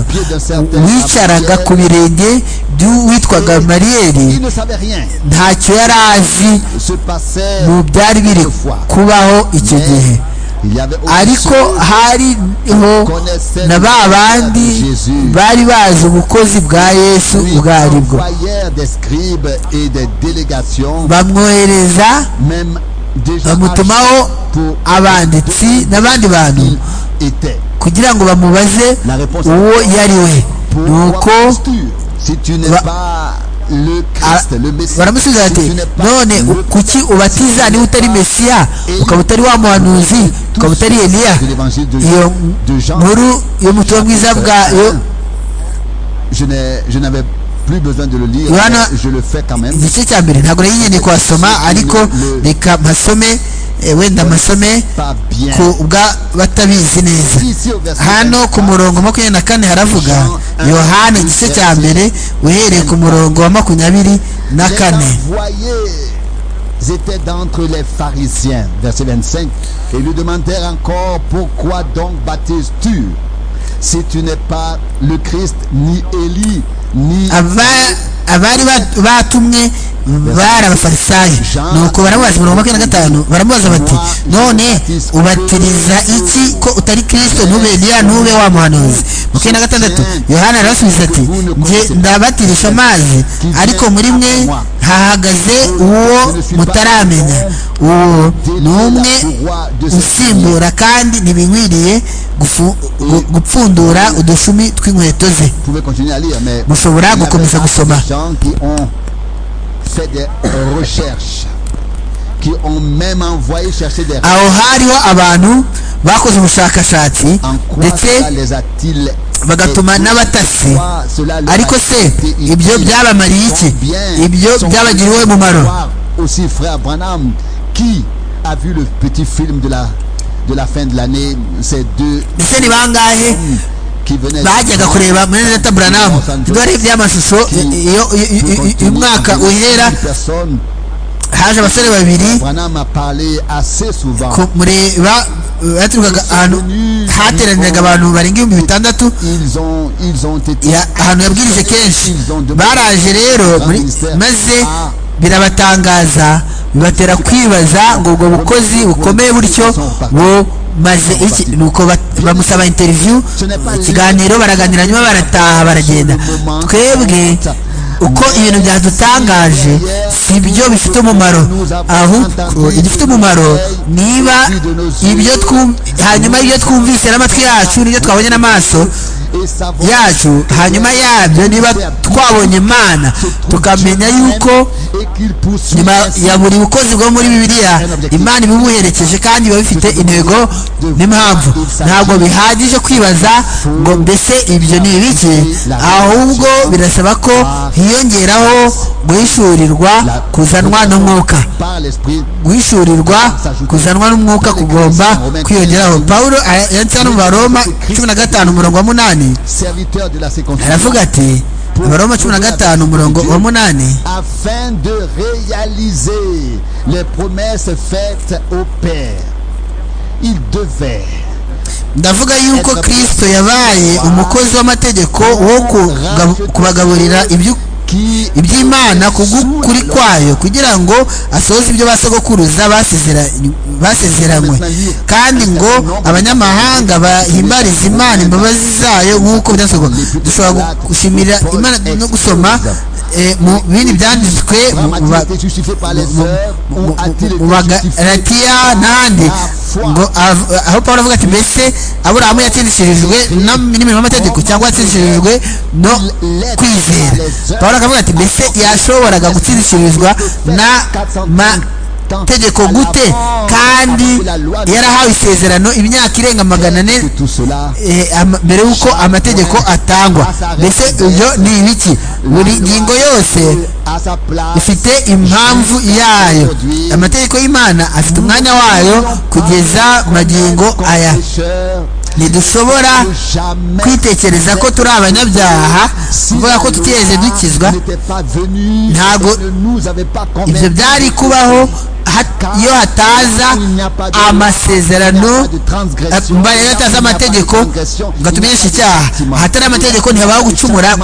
wicaraga ku birenge by'uwitwaga mariyeri ntacyo yari azi mu byari biri kubaho icyo gihe ariko hariho na ba bandi bari bazi ubukozi bwa yesu ubwo ari bwo bamwohereza bamutumaho abanditsi n'abandi bantu kugira ngo bamubaze uwo yari we nuko baramusubiza bati none kuki ubatiza niba utari mesiya ukaba utari wa muhanuzi ukaba utari eliya iyo nkuru yo mu butumwa bwiza bwayo yohana igice cya mbere ntabwo nari nkeneye kuhasoma ariko reka mpasome wenda amasome ku bwa batabizi neza hano ku murongo makumyabiri na kane haravuga yohana igice cya mbere uhereye ku murongo wa makumyabiri na kane étaient d'entre les pharisiens, verset 25, et lui demandèrent encore, pourquoi donc baptises-tu si tu n'es pas le Christ, ni Élie, ni... abari batumwe bari abafarisayo nuko baramubaza mirongo makumyabiri na gatanu baramubaza bati none ubatiriza iki ko utari kirisito ntube eliya ntube wa muhanuzi makumyabiri na gatandatu yohana arabasubiza ati nge ndabatirisha amazi ariko muri mwe hahagaze uwo mutaramenya uwo ni umwe usimbura kandi ntibinkwiriye gupfundura udushumi tw'inkweto ze mushobora gukomeza gusoma fait des recherches qui ont même envoyé chercher des aho hariho abantu bakoze ubushakashatsi ndetse bagatuma n'abatasi ariko se ibyo byabamariye iki ibyo byabagiriwe umumaro aussi frère Branham qui a vu le petit film de la de la fin de l'année ces deux ndetse ni bangahe bajyaga kureba muri leta buranamu ibyo ari iby'amashusho umwaka uhera haje abasore babiri kumureba baturukaga ahantu hateraniraga abantu barenga ibihumbi bitandatu ahantu yabwirije kenshi baraje rero maze birabatangaza bibatera kwibaza ngo ubwo bukozi bukomeye butyo maze iki nuko bamusaba interiviyu ikiganiro baraganira nyuma barataha baragenda twebwe uko ibintu byadutangaje si byo bifite umumaro ahubwo igifite umumaro niba ibyo hanyuma ibyo twumvise n'amatwi yacu n'ibyo twabonye n'amaso yacu hanyuma yabyo niba twabonye imana tukamenya yuko nyuma ya buri bukozi bwo muri bibiliya imana ibibuherekeje kandi biba bifite intego n'impamvu ntabwo bihagije kwibaza ngo mbese ibyo ni ibiki ahubwo birasaba ko hiyongeraho guhishurirwa kuzanwa n'umwuka guhishurirwa kuzanwa n'umwuka kugomba kwiyongeraho paul yanditseho no mu baroma cumi na gatanu umurongo wa munani aravuga ati abaroma cumi na gatanu umurongo wa munani afin de réaliser les promesses faites au père il devait ndavuga yuko kristo yabaye umukozi w'amategeko wo kubagaburira ibyo iby'imana kubw'ukuri kwayo kugira ngo asohoze ibyo basogokuruza basezeranywe kandi ngo abanyamahanga bahimbarize imana imbabazi zayo nk'uko byasohoka dushobora gushimira imana no gusoma mu bindi byanditswe mu bagaratiya n'ahandi ngo aho paul avuga ati mbese aburahamu yatsindishirijwe n'imirimo y'amategeko cyangwa yatsindishirijwe no kwizera paul akavuga ati mbese yashoboraga gutsindishirizwa n'amategeko gute kandi yarahawe isezerano imyaka irenga magana ane mbere y'uko amategeko atangwa mbese ibyo ni ibiki buri ngingo yose ifite impamvu yayo amategeko y'imana afite umwanya wayo kugeza magingo aya ntidushobora kwitekereza ko turi abanyabyaha kuvuga ko tutigeze dukizwa ntabwo ibyo byari kubaho iyo hataza amasezerano mbariyo hataza amategeko ngo atumenyeshe icyaha ahatari amategeko ntihabaho gucumura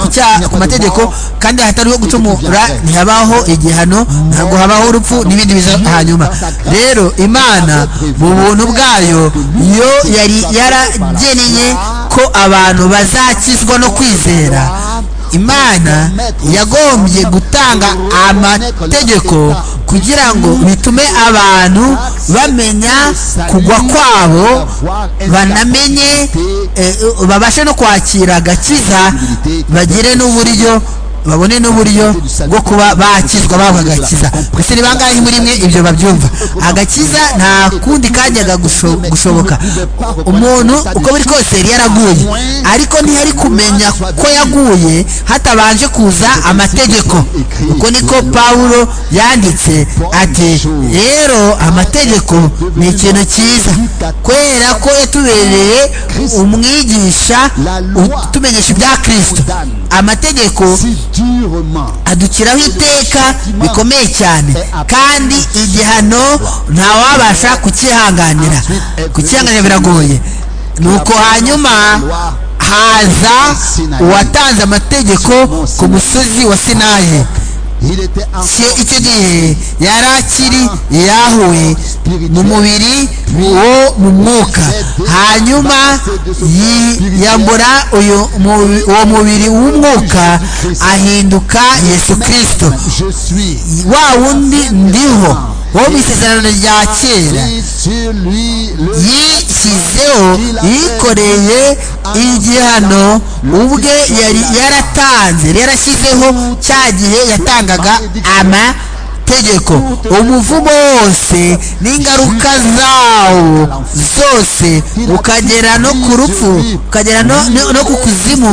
ku mategeko kandi ahatariho gucumura ntihabaho igihano ntabwo habaho urupfu n'ibindi biza hanyuma rero imana mu buntu bwayo yo yari yarageneye ko abantu bazakizwa no kwizera imana yagombye gutanga amategeko kugira ngo bitume abantu bamenya kugwa kwabo banamenye babashe no kwakira agakiza bagire n'uburyo babone n'uburyo bwo kuba bakizwa bahabwa agakiza mbese ni bangahe muri mwe ibyo babyumva agakiza nta kundi kajyaga gushoboka umuntu uko biri kose yari yaraguye ariko ntiyari kumenya ko yaguye hatabanje kuza amategeko uko niko paul yanditse ati rero amategeko ni ikintu cyiza kubera ko yatubereye umwigisha utumenyesha ibya kirisito amategeko adukiraho iteka bikomeye cyane kandi igihano ntawabasha kukihanganira kukihanganira biragoye nuko hanyuma haza uwatanze amategeko ku musozi wa sinayi icyo gihe yari akiri yahuye mu mubiri wo mu mwuka hanyuma yiyambura uwo mubiri w'umwuka ahinduka yesu kirisito wa wundi ndiho wo mu isezerano rya kera yishyizeho yikoreye igihano ubwe yari yaratanze yarashyizeho cya gihe yatangaga ama tegeko umuvumo wose n'ingaruka zawo zose ukagera no ku rupfu ukagera no ku kuzimu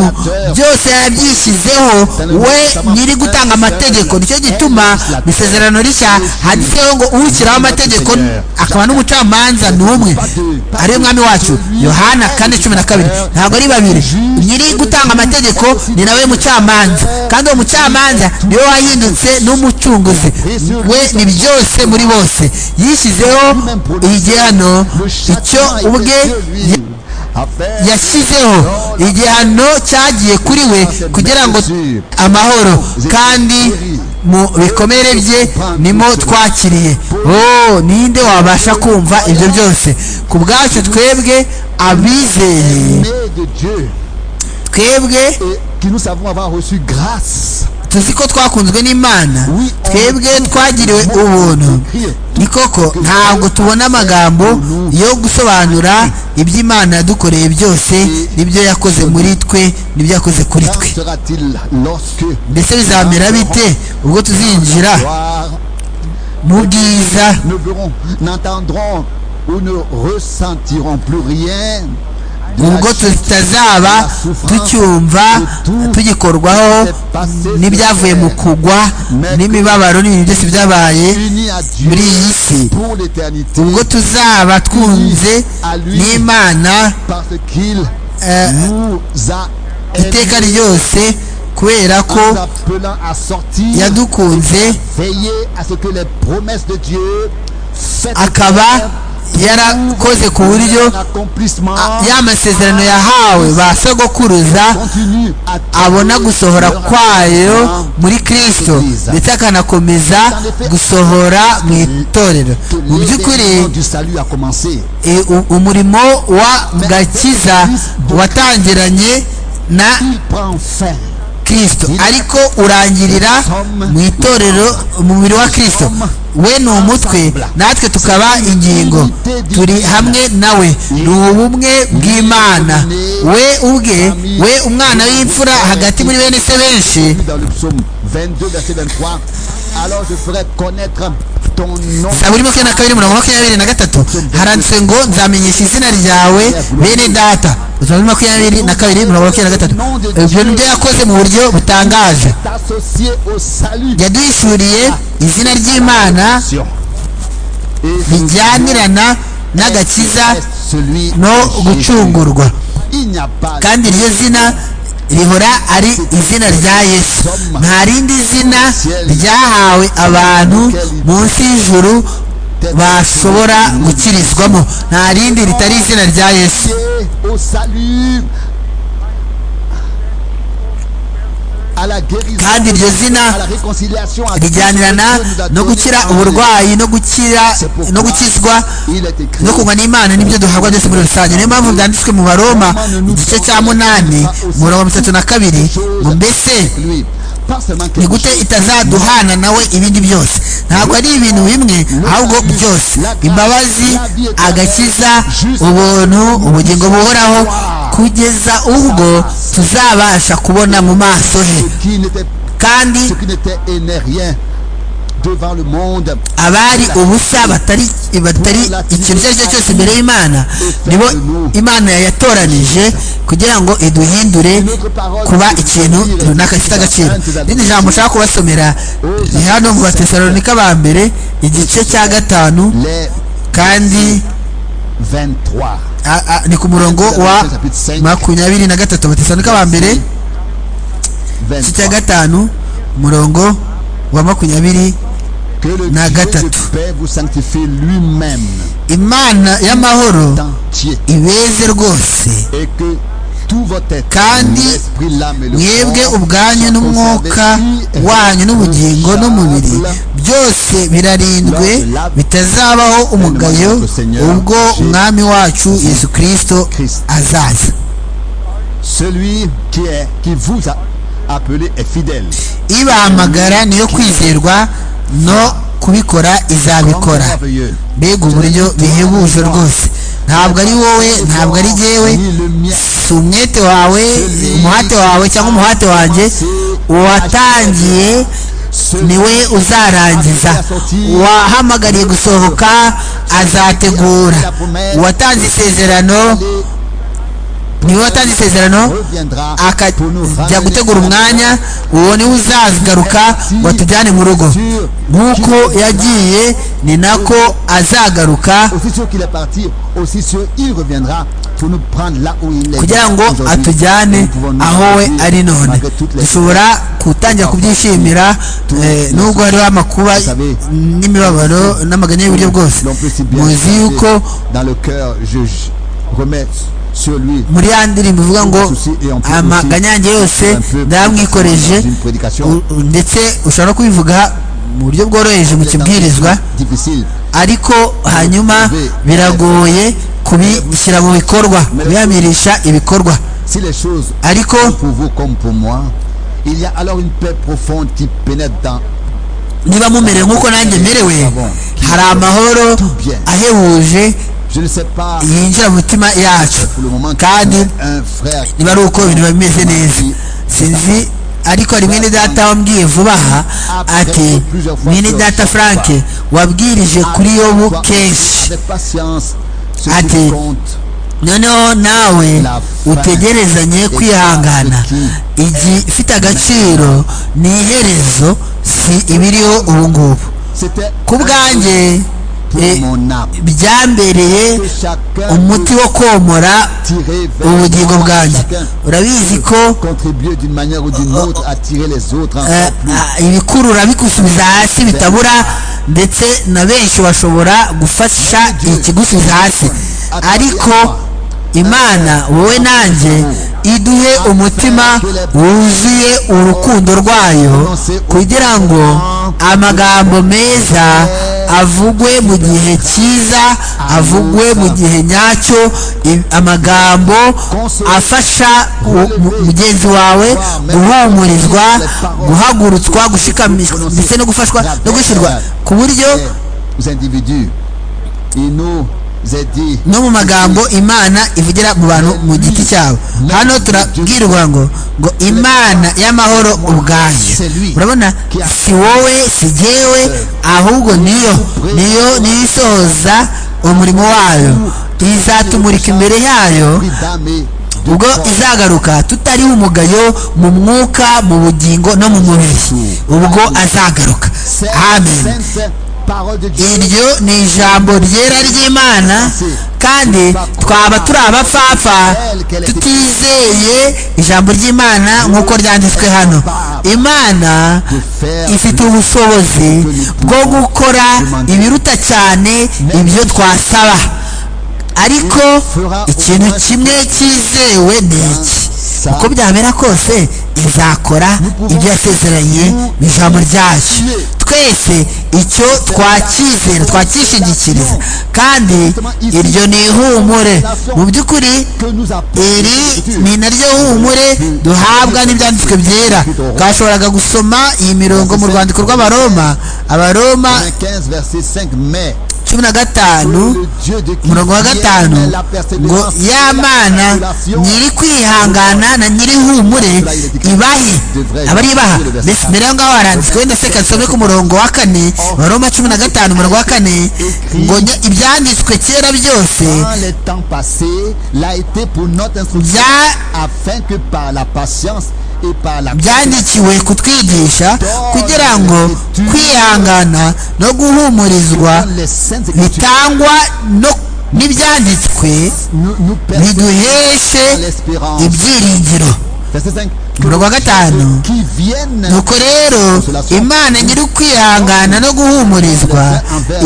byose yabyishyizeho we nyiri gutanga amategeko nicyo gituma mu isezerano rishya handitseho ngo ushyiraho amategeko akaba n'umucamanza ni umwe ariyo mwami wacu yohana kane cumi na kabiri ntabwo ari babiri nyiri gutanga amategeko ni nawe mucamanza kandi uwo mucamanza niwe wahindutse n'umucunguzi we ni byose muri bose yishyizeho igihano icyo ubwe yashyizeho igihano cyagiye kuri we kugira ngo amahoro kandi mu bikomere bye nimo twakiriye oh ninde wabasha kumva ibyo byose ku bwacu twebwe abizeye twebwe tuzi ko twakunzwe n'imana twebwe twagiriwe ubuntu ni koko ntabwo tubona amagambo yo gusobanura iby'imana yadukoreye byose n'ibyo yakoze muri twe n'ibyo yakoze kuri twe mbese bizamera bite ubwo tuzinjira mu bwiza ubwo tutazaba tucyumva tugikorwaho n'ibyavuye mu kugwa n'imibabaro n'ibintu byose byabaye muri iyi si ubwo tuzaba twunze n'imana iteka ryose kubera ko yadukunze akaba yarakoze ku buryo ya masezerano yahawe ba sogokuruza abona gusohora kwayo muri kirisito ndetse akanakomeza gusohora mu itorero mu by'ukuri umurimo wa gakiza watangiranye na kirisito ariko urangirira mu itorero mu mubiri wa kirisito we ni umutwe natwe tukaba ingingo turi hamwe nawe ni ubumwe bw'imana we ubwe we umwana w'imfura hagati muri bene se benshi saburi makumyabiri na kabiri mirongo makumyabiri na gatatu haranditse ngo nzamenyesha izina ryawe bene data zaburi makumyabiri na kabiri mirongo makumyabiri na gatatu ibyo nibyo yakoze mu buryo butangaje yaduhishuriye izina ry'imana rijyanirana n'agakiza no gucungurwa kandi iryo zina rihora ari izina rya yesu nta rindi zina ryahawe abantu munsi y'ijuru bashobora gukirizwamo nta rindi ritari izina rya yesu kandi iryo zina rijyanirana no gukira uburwayi no gukira no gukizwa no kunywa n'imana n'ibyo duhabwa byose muri rusange niyo mpamvu byanditswe mu baroma igice cya munani mirongo itatu na kabiri ngo mbese ni gute itazaduhana nawe ibindi byose ntabwo ari ibintu bimwe ahubwo byose imbabazi agakiza ubuntu ubugingo buhoraho kugeza ubwo tuzabasha kubona mu maso he kandi abari ubusa batari ikintu icyo ari cyo cyose imbere y'imana nibo imana yatoranije kugira ngo iduhindure kuba ikintu runaka gifite agaciro irindi jambo ushaka kubasomera ni hano mu batesalonika ba mbere igice cya gatanu kandi ni ku murongo wa makumyabiri na gatatu batesalonika ba mbere igice cya gatanu umurongo wa makumyabiri na gatatu imana y'amahoro ibeze rwose kandi mwebwe ubwanyu n'umwuka wanyu n'ubugingo n'umubiri byose birarindwe bitazabaho umugayo ubwo umwami wacu yesu kirisito azaza ibahamagara niyo kwizerwa no kubikora izabikora mbega uburyo bihebuje rwose ntabwo ari wowe ntabwo ari jyewe si umwete wawe umuhate wawe cyangwa umuhate wanjye uwatangiye niwe uzarangiza uwahamagariye gusohoka azategura uwatanze isezerano niwe watanze isezerano akajya gutegura umwanya uwo niwe uzagaruka ngo atujyane mu rugo nk'uko yagiye ni nako azagaruka kugira ngo atujyane aho we ari none dushobora gutangira kubyishimira nubwo hariho amakuba n'imibabaro n'amaganya y'uburyo bwose muzi yuko muri ya ndirimbo ivuga ngo amaganyange yose ndayamwikoreje ndetse ushobora kubivuga mu buryo bworoheje mu kibwirizwa ariko hanyuma biragoye kubishyira mu bikorwa kuyamirisha ibikorwa ariko niba mumerewe nk'uko nanjye merewe hari amahoro ahebuje yinjira mu mitima yacu kandi niba ari uko ibintu biba bimeze neza sinzi ariko hari mwene data wambwiye vuba aha ati mwene data frank wabwirije kuri yobu kenshi ati noneho nawe utegerezanye kwihangana ifite agaciro ni iherezo si ibiriho ubu ngubu ku bwanjye byambereye umuti wo komora ubugingo bwanjye urabizi ko contribuer d'une manière ou d'une autre à tirer les autres encore plus. eh, ibikurura bigusubiza hasi bitabura ndetse na benshi bashobora gufasha ikigusubiza hasi ariko imana wowe nanjye iduhe umutima wuzuye urukundo rwayo kugira ngo amagambo meza avugwe mu gihe cyiza avugwe mu gihe nyacyo i- amagambo afasha u- mu- mugenzi wawe guhumurizwa guhagurutswa gushikamishwa ndetse no gufashwa no gushyirwa ku buryo aux individus. Il nous a dit no mu magambo imana ivugira mu bantu mu giti cyabo hano turabwirwa ngo ngo imana y'amahoro ubwayo urabona si wowe si jyewe ahubwo niyo niyo niyo isohoza umurimo wayo izatumurika imbere yayo prix d'âme et de ubwo corps. izagaruka tutariho umugayo mu mwuka mu bugingo no mu mubiri ubwo azagaruka Sainte- amen sainte parole de Dieu. iryo ni ijambo ryera ry'imana kandi twaba turi abapfapfa tutizeye ijambo ry'imana nk'uko ryanditswe hano imana ifite ubushobozi bwo gukora ibiruta cyane ibyo twasaba ariko ikintu kimwe cyizewe ni iki uko byamera kose izakora ibyo yasezeranye mu ijambo ryacu twese icyo twacyizera twacyishingikiriza kandi iryo ni ihumure mu by'ukuri que nous apporte iri l'Écriture. ni naryo humure duhabwa n'ibyanditswe byera twashoboraga gusoma iyi mirongo mu rwandiko rw'abaroma abaroma 15 verset 5 mais cumi na gatanu le Dieu de qui umurongo wa gatanu viennent la ngo persévérance et la y'amana consolation nyiri kwihangana na nyiri humure ibahe abari ibaha mbese mbere y'aho ngaho haranditswe wenda se kansome ku murongo wa kane baroma cumi na gatanu umurongo wa kane ngo nya- ibyanditswe kera byose dans les temps passés l'a été pour notre instruction Bien. afin que par la patience et par la byandikiwe kutwigisha kugira ngo kwihangana no guhumurizwa les saintes écritures bitangwa no n'ibyanditswe nous, nous permettent biduheshe l'espérance ibyiringiro verset 5 umurongo wa gatanu qui viennent nuko rero imana nyiri ukwihangana no guhumurizwa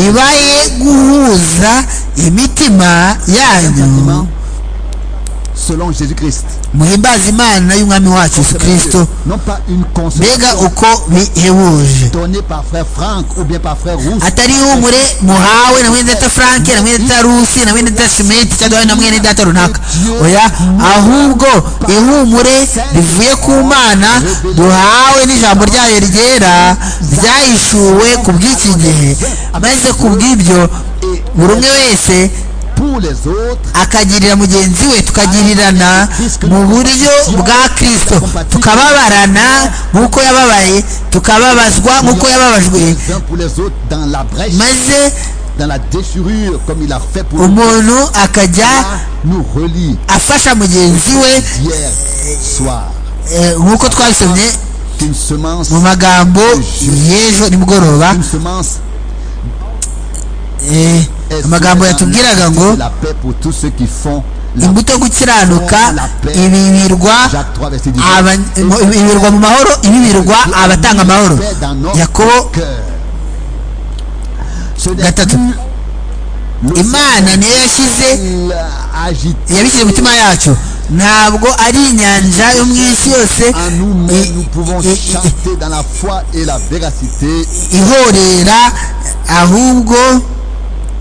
ibaye guhuza imitima yanyu selon Jésus-Christ muhimbaze imana y'umwami wacu yesu kirisito non pas une mbega consolation uko bihebuje donnée par frère Franck ou bien par frère Rousse atari ihumure muhawe na mwene data frank na mwene data rusi na mwene data simenti cyangwa duhawe na mwene data runaka oya ahubwo ihumure rivuye ku mana duhawe n'ijambo ryayo ryera ryahishuwe ku bw'iki gihe maze ku bw'ibyo buri umwe wese pour les autres akagirira mugenzi we tukagirirana mu buryo bwa kristo tukababarana nk'uko yababaye tukababazwa nk'uko yababajwe les uns pour les autres dans la brèche maze dans la déchirure comme il a fait pour nous umuntu akajya nous relie afasha mugenzi we hier soir eh, nk'uko twabisomye qu'une semence mu magambo y'ejo nimugoroba une semence eh, est amagambo yatubwiraga ngo la paix pour tous ceux qui font la imbuto yo gukiranuka ibibirwa Jacques 3 verset 10 aba- mu- ibibirwa mu mahoro ibibirwa abatanga amahoro yakobo gatatu imana niyo yashyize yabishyize mu mitima yacu ntabwo ari inyanja yo mu isi yose En nous-mêmes, nous pouvons i- i- i- chanter dans la foi et la véracité ihorera ahubwo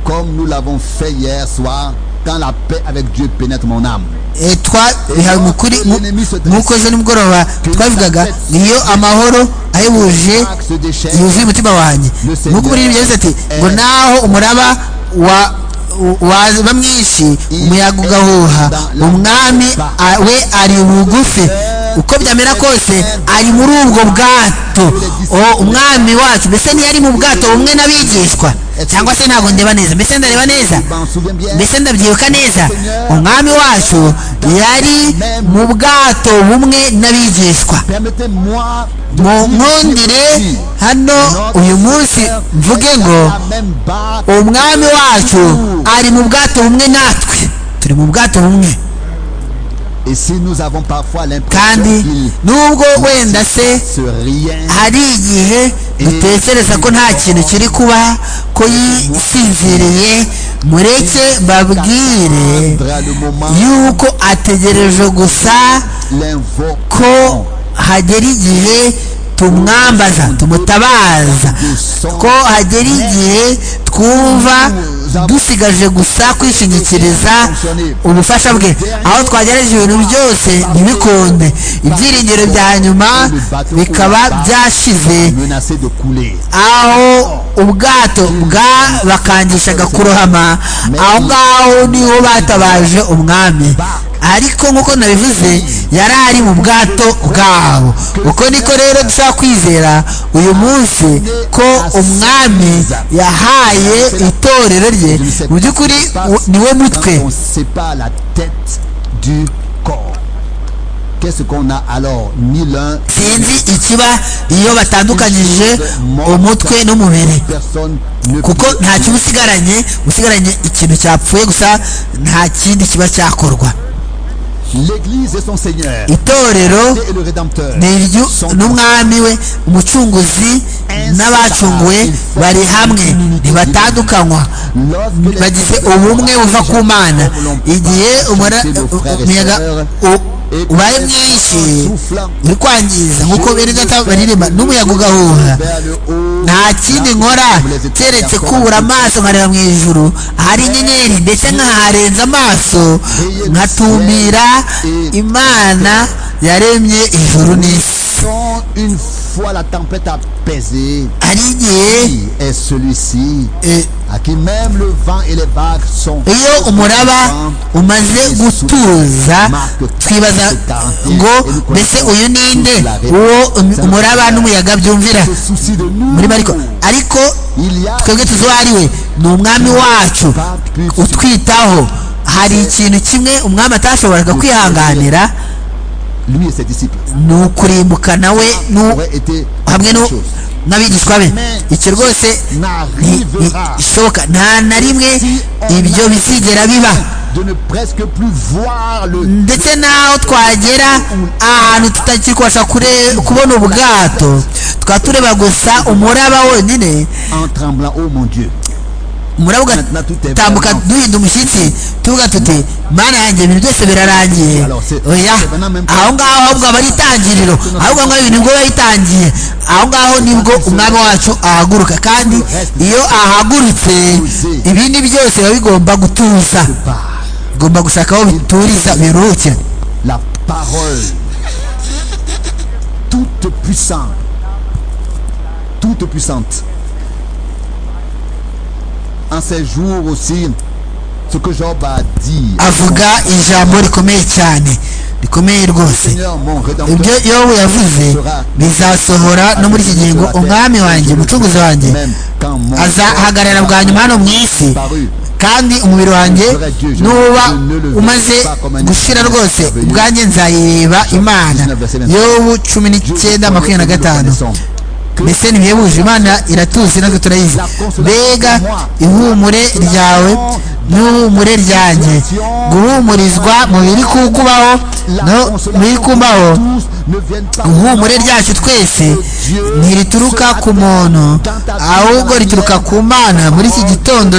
comme nous l'avons fait hier soir quand la paix avec Dieu pénètre mon âme. eh, twabihawe mu kuri mu- nk'uko ejo nimugoroba twabivugaga niyo amahoro ahebuje Acte se déchaîne. yuzuye umutima wanjye nk'uko muri ibyo yagize ati ngo naho umuraba wa waba mwinshi umuyaga ugahuha umwami a- we ari bugufi uko byamera kose ari muri ubwo bwato O- umwami wacu mbese ntiyari mu bwato bumwe n'abigishwa cyangwa se ntabwo ndeba neza mbese ndareba neza Je m'en souviens bien. mbese ndabyibuka neza umwami wacu yari mu bwato bumwe n'abigishwa Permettez-moi mu nkundire hano uyu munsi mvuge ngo umwami wacu ari mu bwato bumwe natwe turi mu bwato bumwe Et si nous avons parfois l'impression kandi nubwo wenda se que rien hari igihe dutekereza ko nta kintu kiri kuba ko yisinziriye mureke babwire prendra le moment yuko ategereje gusa l'invoque ko hagera igihe tumwambaza tumutabaza ko hagera igihe twumva dusigaje gusa kwishingikiriza ubufasha bwe aho twagerageje ibintu byose ntibikunde ibyiringiro bya nyuma bikaba byashize menacé de couler. aho ubwato bwabakangishaga kurohama aho ngaho niho batabaje umwami ariko nk'uko nabivuze yari ari mu bwato bwabo uko niko rero dushobora kwizera uyu munsi ko umwami yahaye itorero rye mu by'ukuri u- niwe mutwe Quand on sépare la tête du corps, qu'est-ce qu'on a alors Ni l'un, sinzi ikiba iyo batandukanyije umutwe n'umubiri personne ne kuko nta kiba usigaranye usigaranye ikintu cyapfuye gusa nta kindi kiba cyakorwa L'Église et son Seigneur itorero et le Rédempteur. ni iryu n'umwami we umucunguzi n'abacunguwe bari hamwe ntibatandukanywa Lorsque bagize ubumwe buva ku mana igihe umura- umuyaga u- ubaye mwinshi uri kwangiza nk'uko bene data baririmba n'umuyaga ugahuha vers le haut, nta kindi nkora keretse kubura amaso nkareba mu ijuru hari inyenyeri ndetse nkaharenza amaso nkatumbira imana yaremye ijuru n'isi quand une fois la tempête apaisée, hari igihe qui est celui-ci eh, à qui même le vent et les vagues sont iyo umuraba umaze gutuza twibaza ngo mbese uyu ninde uwo umuraba n'umuyaga byumvira se soucie de nous. muri mariko ariko Il y a twebwe tuzi uwo ari we ni umwami wacu utwitaho hari ikintu kimwe umwami atashoboraga kwihanganira lui et ses disciples. ni ukurimbuka nawe n'u- aurait été hamwe la n'u- chose. n'abigishwa be icyo rwose ni- ni- n'arrivera ishoboka nta na rimwe ibyo bizigera biba de ne presque plus voir le ndetse n'aho twagera ahantu tutakiri kubasha kure- kubona ubwato tukaba tureba gusa umuraba wonyine en tremblant. Oh mon Dieu. umuraba ugatambuka duhinda umushyitsi tuvuga tuti mana yanjye ibintu byose birarangiye oya aho ngaho ahubwo aba ari itangiriro ahubwo ngaho ibintu ngo biba bitangiye aho ngaho nibwo umwami wacu ahaguruka kandi iyo ahagurutse ibindi byose biba bigomba gutuza Par bigomba gushaka aho bituriza biruhukira la parole toute puissante, toute puissante. En ces jours aussi, ce que Job a dit, avuga ijambo rikomeye cyane rikomeye rwose Seigneur mon ibyo rédempteur, yobu yavuze bizasohora no muri iki gihe ngo umwami wanjye umucunguzi wanjye même quand mon azahagarara bwa nyuma hano mu isi paru, kandi umubiri wanjye nuba umaze gushira rwose ubwanjye nzayireba imana yobu cumi n'icyenda makumyabiri na gatanu mbese ntibihebuje imana iratuzi natwe turayizi mbega ihumure ryawe n'ihumure ryanjye guhumurizwa mu biri kukubaho no mu biri kumbaho ihumure ryacu twese ntirituruka ku muntu ahubwo rituruka ku mana muri iki gitondo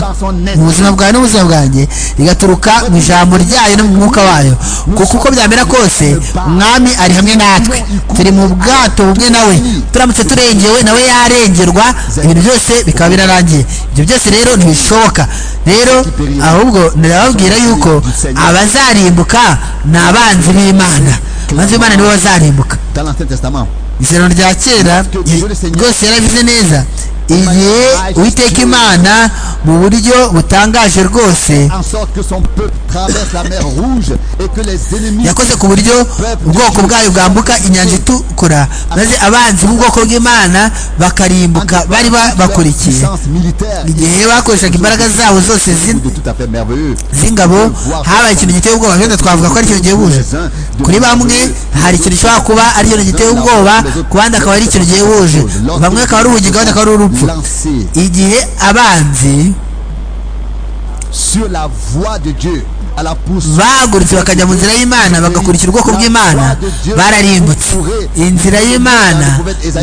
mu buzima bwawe n'ubuzima bwanjye rigaturuka mu ijambo ryayo no mu mwuka wayo kuko uko byamera kose umwami ari hamwe natwe turi mu bwato bumwe nawe turamutse turengewe nawe yarengerwa ibintu byose bikaba birarangiye ibyo byose rero ntibishoboka rero ahubwo ndababwira yuko abazarimbuka ni abanzi b'imana abanzi b'imana nibo bazarimbuka dans l'Ancien Testament. isezerano rya kera ye- rwose yarabize neza igihe uwiteka imana mu buryo butangaje rwose yakoze ku buryo ubwoko bwayo bwambuka inyanja itukura maze abanzi b'ubwoko bw'imana bakarimbuka bari bakurikiye igihe bakoreshaga imbaraga zabo zose z'ingabo habaye ikintu giteye ubwoba wenda twavuga ko ari ikintu gihebuje kuri bamwe hari ikintu gishobora kuba ari ikintu giteye ubwoba ku bandi akaba ari ikintu gihebuje bamwe akaba ari ubugingo abandi akaba ari urupfu igihe abanzi sur la voie de Dieu bagurutse bakajya mu nzira y'imana bagakurikira ubwoko bw'imana bararimbutse inzira y'imana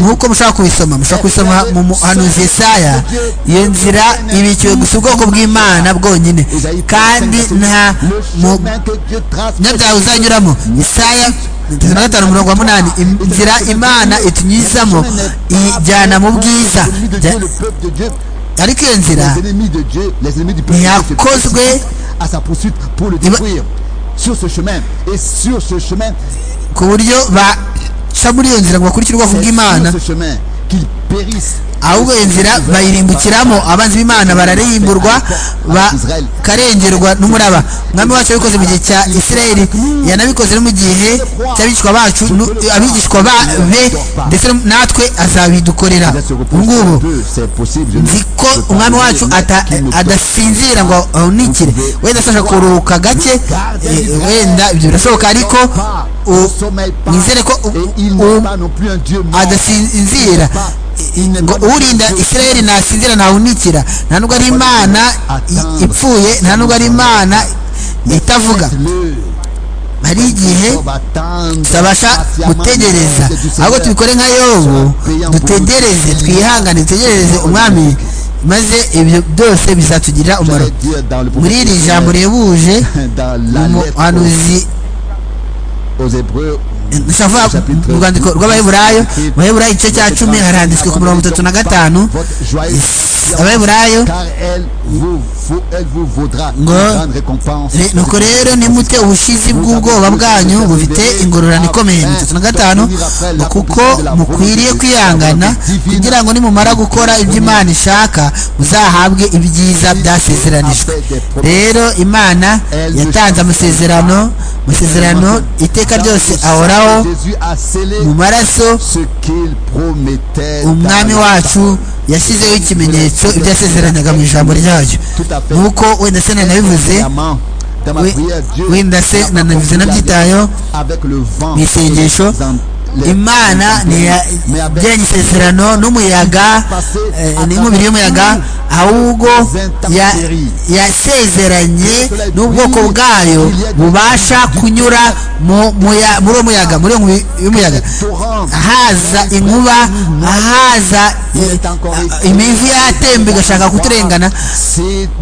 nk'uko mushobora kubisoma mushobora kubisoma mu muhanuzi Yesaya iyo nzira ibikiwe gusa ubwoko bw'imana bwonyine kandi nta munyabyaha uzanyuramo Yesaya mirongo gatanu mirongo munani inzira imana itunyuzamo ijyana mu bwiza ariko iyo nzira ntiyakozwe à sa poursuite pour le détruire sur ce chemin et sur ce chemin ku buryo baca muri iyo nzira ngo bakurikire ubwoko bw'imana ahubwo iyo nzira bayirimbukiramo abanzi b'imana bararimburwa bakarengerwa n'umuraba umwami wacu yabikoze mu gihe cya isirayeli yanabikoze no mu gihe cy'abigishwa bacu abigishwa be ndetse natwe azabidukorera ubu ngubu nzi ko umwami wacu adasinzira ngo ahunikire wenda ashobora kuruhuka gake wenda ibyo birashoboka ariko nizere ko adasinzira ngo urinda isirayeli ntasinzira ntawunikira nta nubwo ari imana ipfuye nta nubwo ari imana itavuga hari igihe tutabasha gutegereza ahubwo tubikore nka yobu dutegereze twihangane dutegereze umwami maze ibyo byose bizatugirira umumaro muri iri jambo rihebuje umuhanuzi mu rwandiko rw'abaheburayo mu baheburayo igice cya cumi haranditswe ku mirongo itatu na gatanu abaheburayo ngo nuko rero nimute ubushizi bw'ubwoba bwanyu bufite ingororano ikomeye mirongo itatu na gatanu kuko mukwiriye kwihangana kugira ngo nimumara gukora ibyo imana ishaka muzahabwe ibyiza byasezeranijwe rero imana yatanze amasezerano amasezerano iteka ryose ahoraho mu maraso umwami wacu yashyizeho ikimenyetso ibyo yasezeranyaga mu ijambo ryayo nk'uko wenda se nanabivuze wenda se nanabivuze nabyitayeho mu isengesho imana ntiyagiranye isezerano n'umuyaga n'umubiri y'umuyaga ahubwo yasezeranye n'ubwoko bwayo bubasha kunyura muri uwo muyaga muri uwo muyaga haza inkuba haza imivu yatemba igashaka kuturengana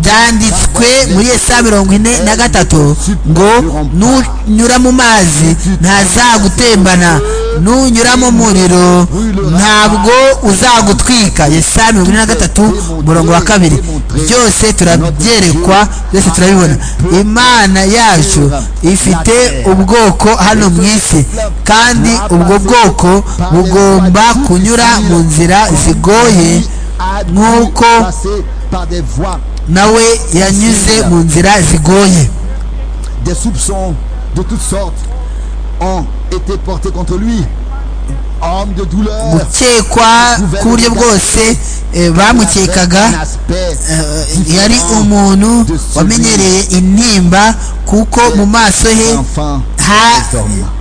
byanditswe muri esa mirongo ine na gatatu ngo nunyura mu mazi ntazagutembana nunyura mu muriro ntabwo uzagutwika yesaya mirongo ine na gatatu umurongo wa kabiri byose turabyerekwa byose turabibona imana yacu ifite ubwoko hano mu isi kandi ubwo bwoko bugomba kunyura mu nzira zigoye nk'uko nawe yanyuze mu nzira zigoye ont été portés contre lui. Homme de douleur, gukekwa ku buryo bwose bamukekaga yari umuntu wamenyereye intimba kuko mu maso he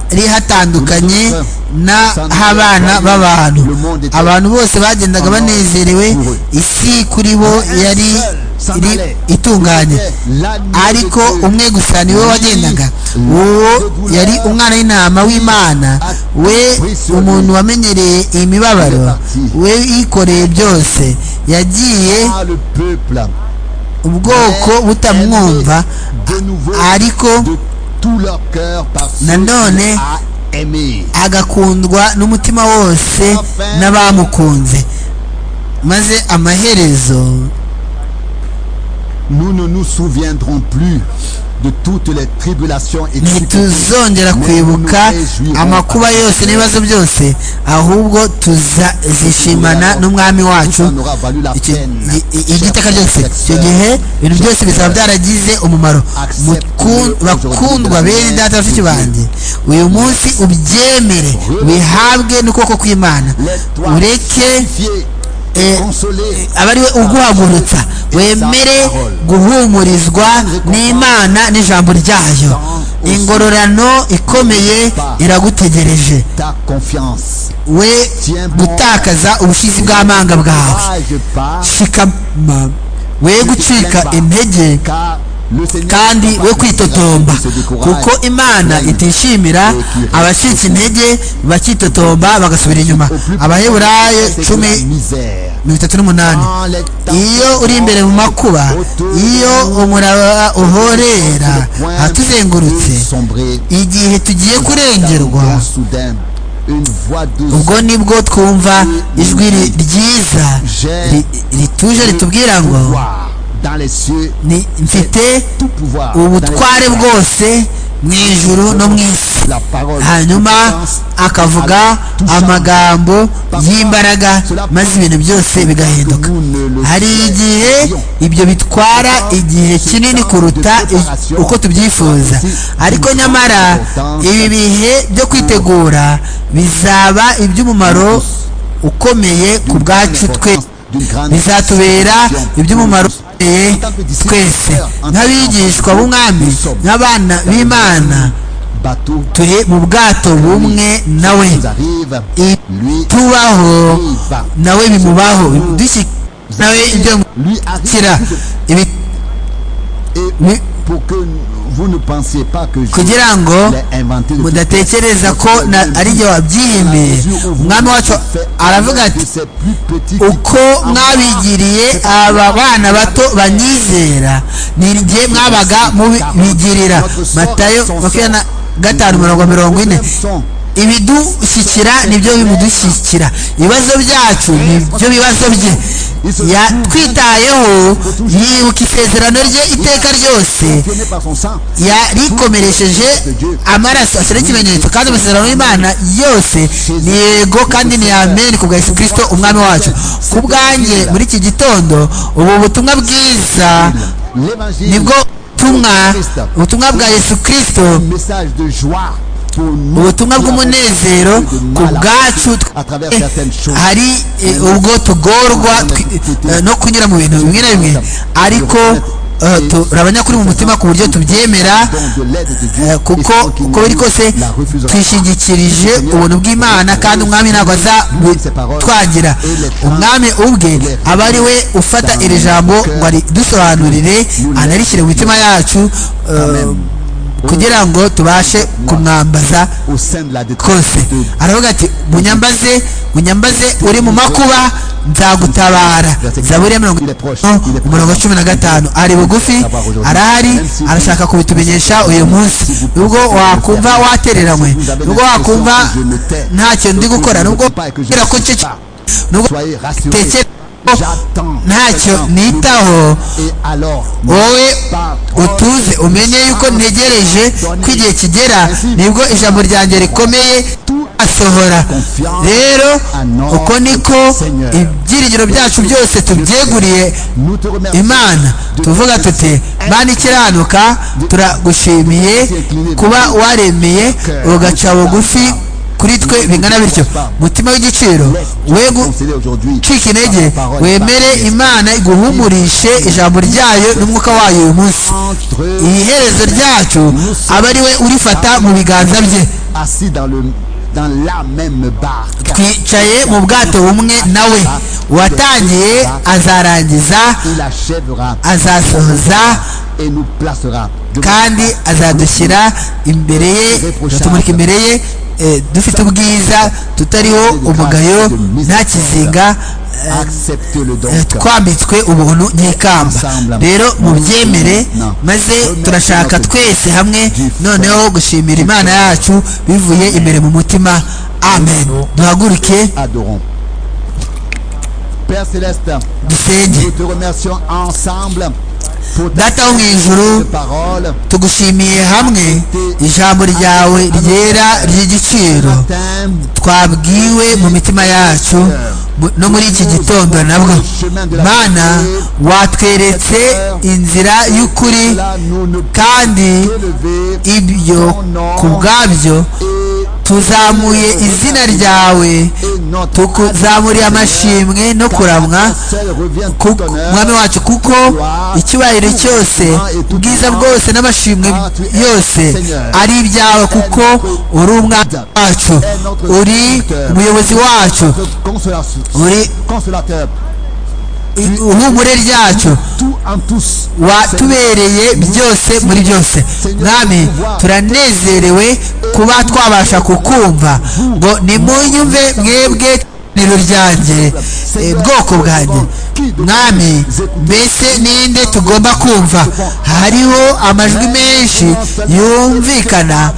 hari hatandukanye n'abana b'abantu abantu bose bagendaga banezerewe isi kuri bo yari itunganye ariko umwe gusa niwe wagendaga uwo yari umwana w'intama w'imana we umuntu wamenyereye imibabaro we yikoreye byose yagiye ubwoko butamwumva ariko nanone agakundwa n'umutima wose n'abamukunze maze amaherezo nous ne nous souviendrons plus de toutes les tribulations et ntituzongera kwibuka amakuba yose n'ibibazo byose ahubwo tuzazishimana n'umwami wacu igiteka cyose icyo gihe ibintu byose bizaba byaragize umumaro bakundwa bene data bashiki banjye uyu munsi ubyemere wihabwe n'ukuboko kw'imana ureke aba ari we uguhagurutsa wemere guhumurizwa n'imana n'ijambo ryayo ingororano ikomeye iragutegereje we gutakaza ubushizi bw'amanga bwawe shikama we gucika intege kandi we kwitotomba kuko imana itishimira abacitse intege bakitotomba bagasubira inyuma abaheburayo cumi mirongo itatu n'umunani iyo uri imbere mu makuba iyo umuraba uhorera atuzengurutse igihe tugiye kurengerwa ubwo nibwo twumva ijwi ryiza rituje ritubwira ngo mfite ubutware bwose mu ijuru no mu isi hanyuma akavuga amagambo y'imbaraga maze ibintu byose bigahinduka hari igihe ibyo bitwara igihe kinini kuruta uko tubyifuza ariko nyamara ibi bihe byo kwitegura bizaba iby'umumaro ukomeye ku bwacu twe bizatubera iby'umumaro twese nk'abigishwa b'umwami nk'abana b'imana turi mu bwato bumwe nawe tubaho nawe bimubaho nawe ibyo mukira kugira ngo mudatekereza ko ari igihe wabyihimbiye umwami wacu aravuga ati uko mwabigiriye aba bana bato banyizera ni igihe mwabaga mubigirira matayo makumyabiri na gatanu mirongo mirongo ine ibidushyikira nibyo bimudushyikira ibibazo byacu nibyo bibazo bye yatwitayeho yibuka isezerano rye iteka ryose yarikomeresheje amaraso ashyira ikimenyetso kandi amasezerano y'imana yose ni yego kandi ni ameni ku bwa yesu kirisito umwami wacu ku bwanjye muri iki gitondo ubu butumwa bwiza nibwo butumwa ubutumwa bwa yesu kirisito ubutumwa bw'umunezero ku bwacu hari ubwo tugorwa no kunyura mu bintu bimwe na bimwe ariko turabanya kuri mu mutima ku buryo tubyemera kuko uko biri kose twishingikirije ubuntu bw'imana kandi umwami ntabwo azatwangira umwami ubwe aba ari we ufata iri jambo ngo aridusobanurire anarishyire mu mitima yacu kugira ngo tubashe kumwambaza kose aravuga ati munyambaze munyambaze uri mu makuba nzagutabara zaburi ya mirongo umurongo cumi na gatanu ari bugufi arahari arashaka kubitumenyesha uyu munsi nubwo wakumva watereranywe nubwo wakumva nta kintu ndi gukora nubwo kubera ko nubwo tekera ntacyo nitaho wowe utuze umenye yuko ntegereje ko igihe kigera nibwo ijambo ryanjye rikomeye asohora rero uko niko ibyiringiro byacu byose tubyeguriye imana tuvuga tuti mana ikiranuka turagushimiye kuba waremeye ugaca bugufi kuri twe bingana bityo mutima w'igiciro we gucika intege wemere imana iguhumurishe ijambo ryayo n'umwuka wayo uyu munsi iherezo ryacu aba ari we urifata mu biganza bye twicaye mu bwato bumwe nawe uwatangiye azarangiza azasohoza kandi azadushyira imbere ye azatumurika imbere ye dufite ubwiza tutariho umugayo nta kizinga twambitswe ubuntu n'ikamba rero mubyemere maze turashaka twese hamwe noneho gushimira imana yacu bivuye imbere mu mutima amen duhaguruke dusenge data wo mu ijuru tugushimiye hamwe ijambo ryawe ryera ry'igiciro twabwiwe mu mitima yacu no muri iki gitondo nabwo mana watweretse inzira y'ukuri kandi ibyo ku bwabyo tuzamuye izina ryawe tuzamuriye amashimwe no kuramwa mwami wacu kuko icyubahiro cyose ubwiza bwose n'amashimwe yose ari ibyawe kuko uri umwana wacu uri umuyobozi wacu uri ihumure ryacu watubereye byose muri byose mwami turanezerewe kuba twabasha kukumva ngo nimunyumve mwebwe niro ryanjye bwoko bwanjye mwami mbese ninde tugomba kumva hariho amajwi menshi yumvikana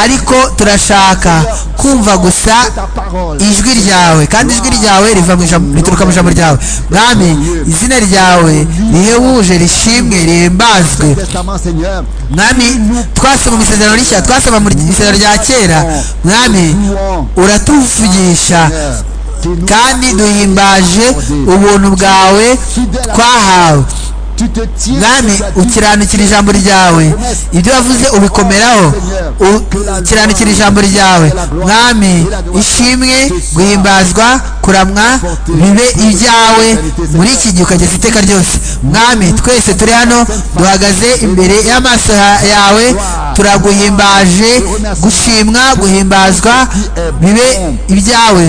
ariko turashaka kumva gusa ijwi ryawe kandi ijwi ryawe rituruka mu ijambo ryawe mwami izina ryawe rihebuje rishimwe rihimbazwe mwami twasoma mu isezerano rishya twasoma mu isezerano rya kera mwami uratuvugisha kandi duhimbaje ubuntu bwawe twahawe mwami ukiranukira ijambo ryawe ibyo wavuze ubikomeraho ukiranukira ijambo ryawe mwami ishimwe guhimbazwa kuramwa bibe ibyawe muri iki gihe ukageza iteka ryose mwami twese turi hano duhagaze imbere y'amaso yawe turaguhimbaje gushimwa guhimbazwa bibe ibyawe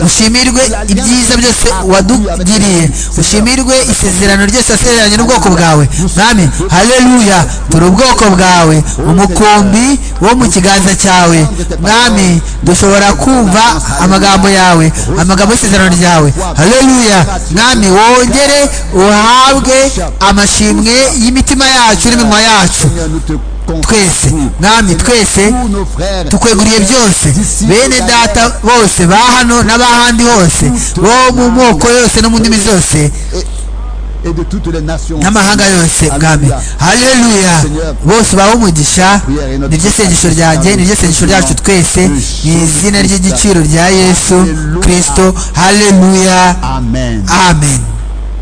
ushimirwe ibyiza byose wadugiriye ushimirwe isezerano ryose wasezeranye n'ubwoko bwawe mwami haleluya turi ubwoko bwawe umukumbi wo mu kiganza cyawe mwami dushobora kumva amagambo yawe amagambo y'isezerano ryawe haleluya mwami wongere uhabwe amashimwe y'imitima yacu n'iminwa yacu twese mwami twese tukweguriye byose bene data bose ba hano n'abahandi hose bo mu moko yose no mu ndimi zose n'amahanga yose mwami haleluya bose baho umugisha niryo sengesho ryanjye niryo sengesho ryacu twese ni izina ry'igiciro rya yesu kirisito haleluya amen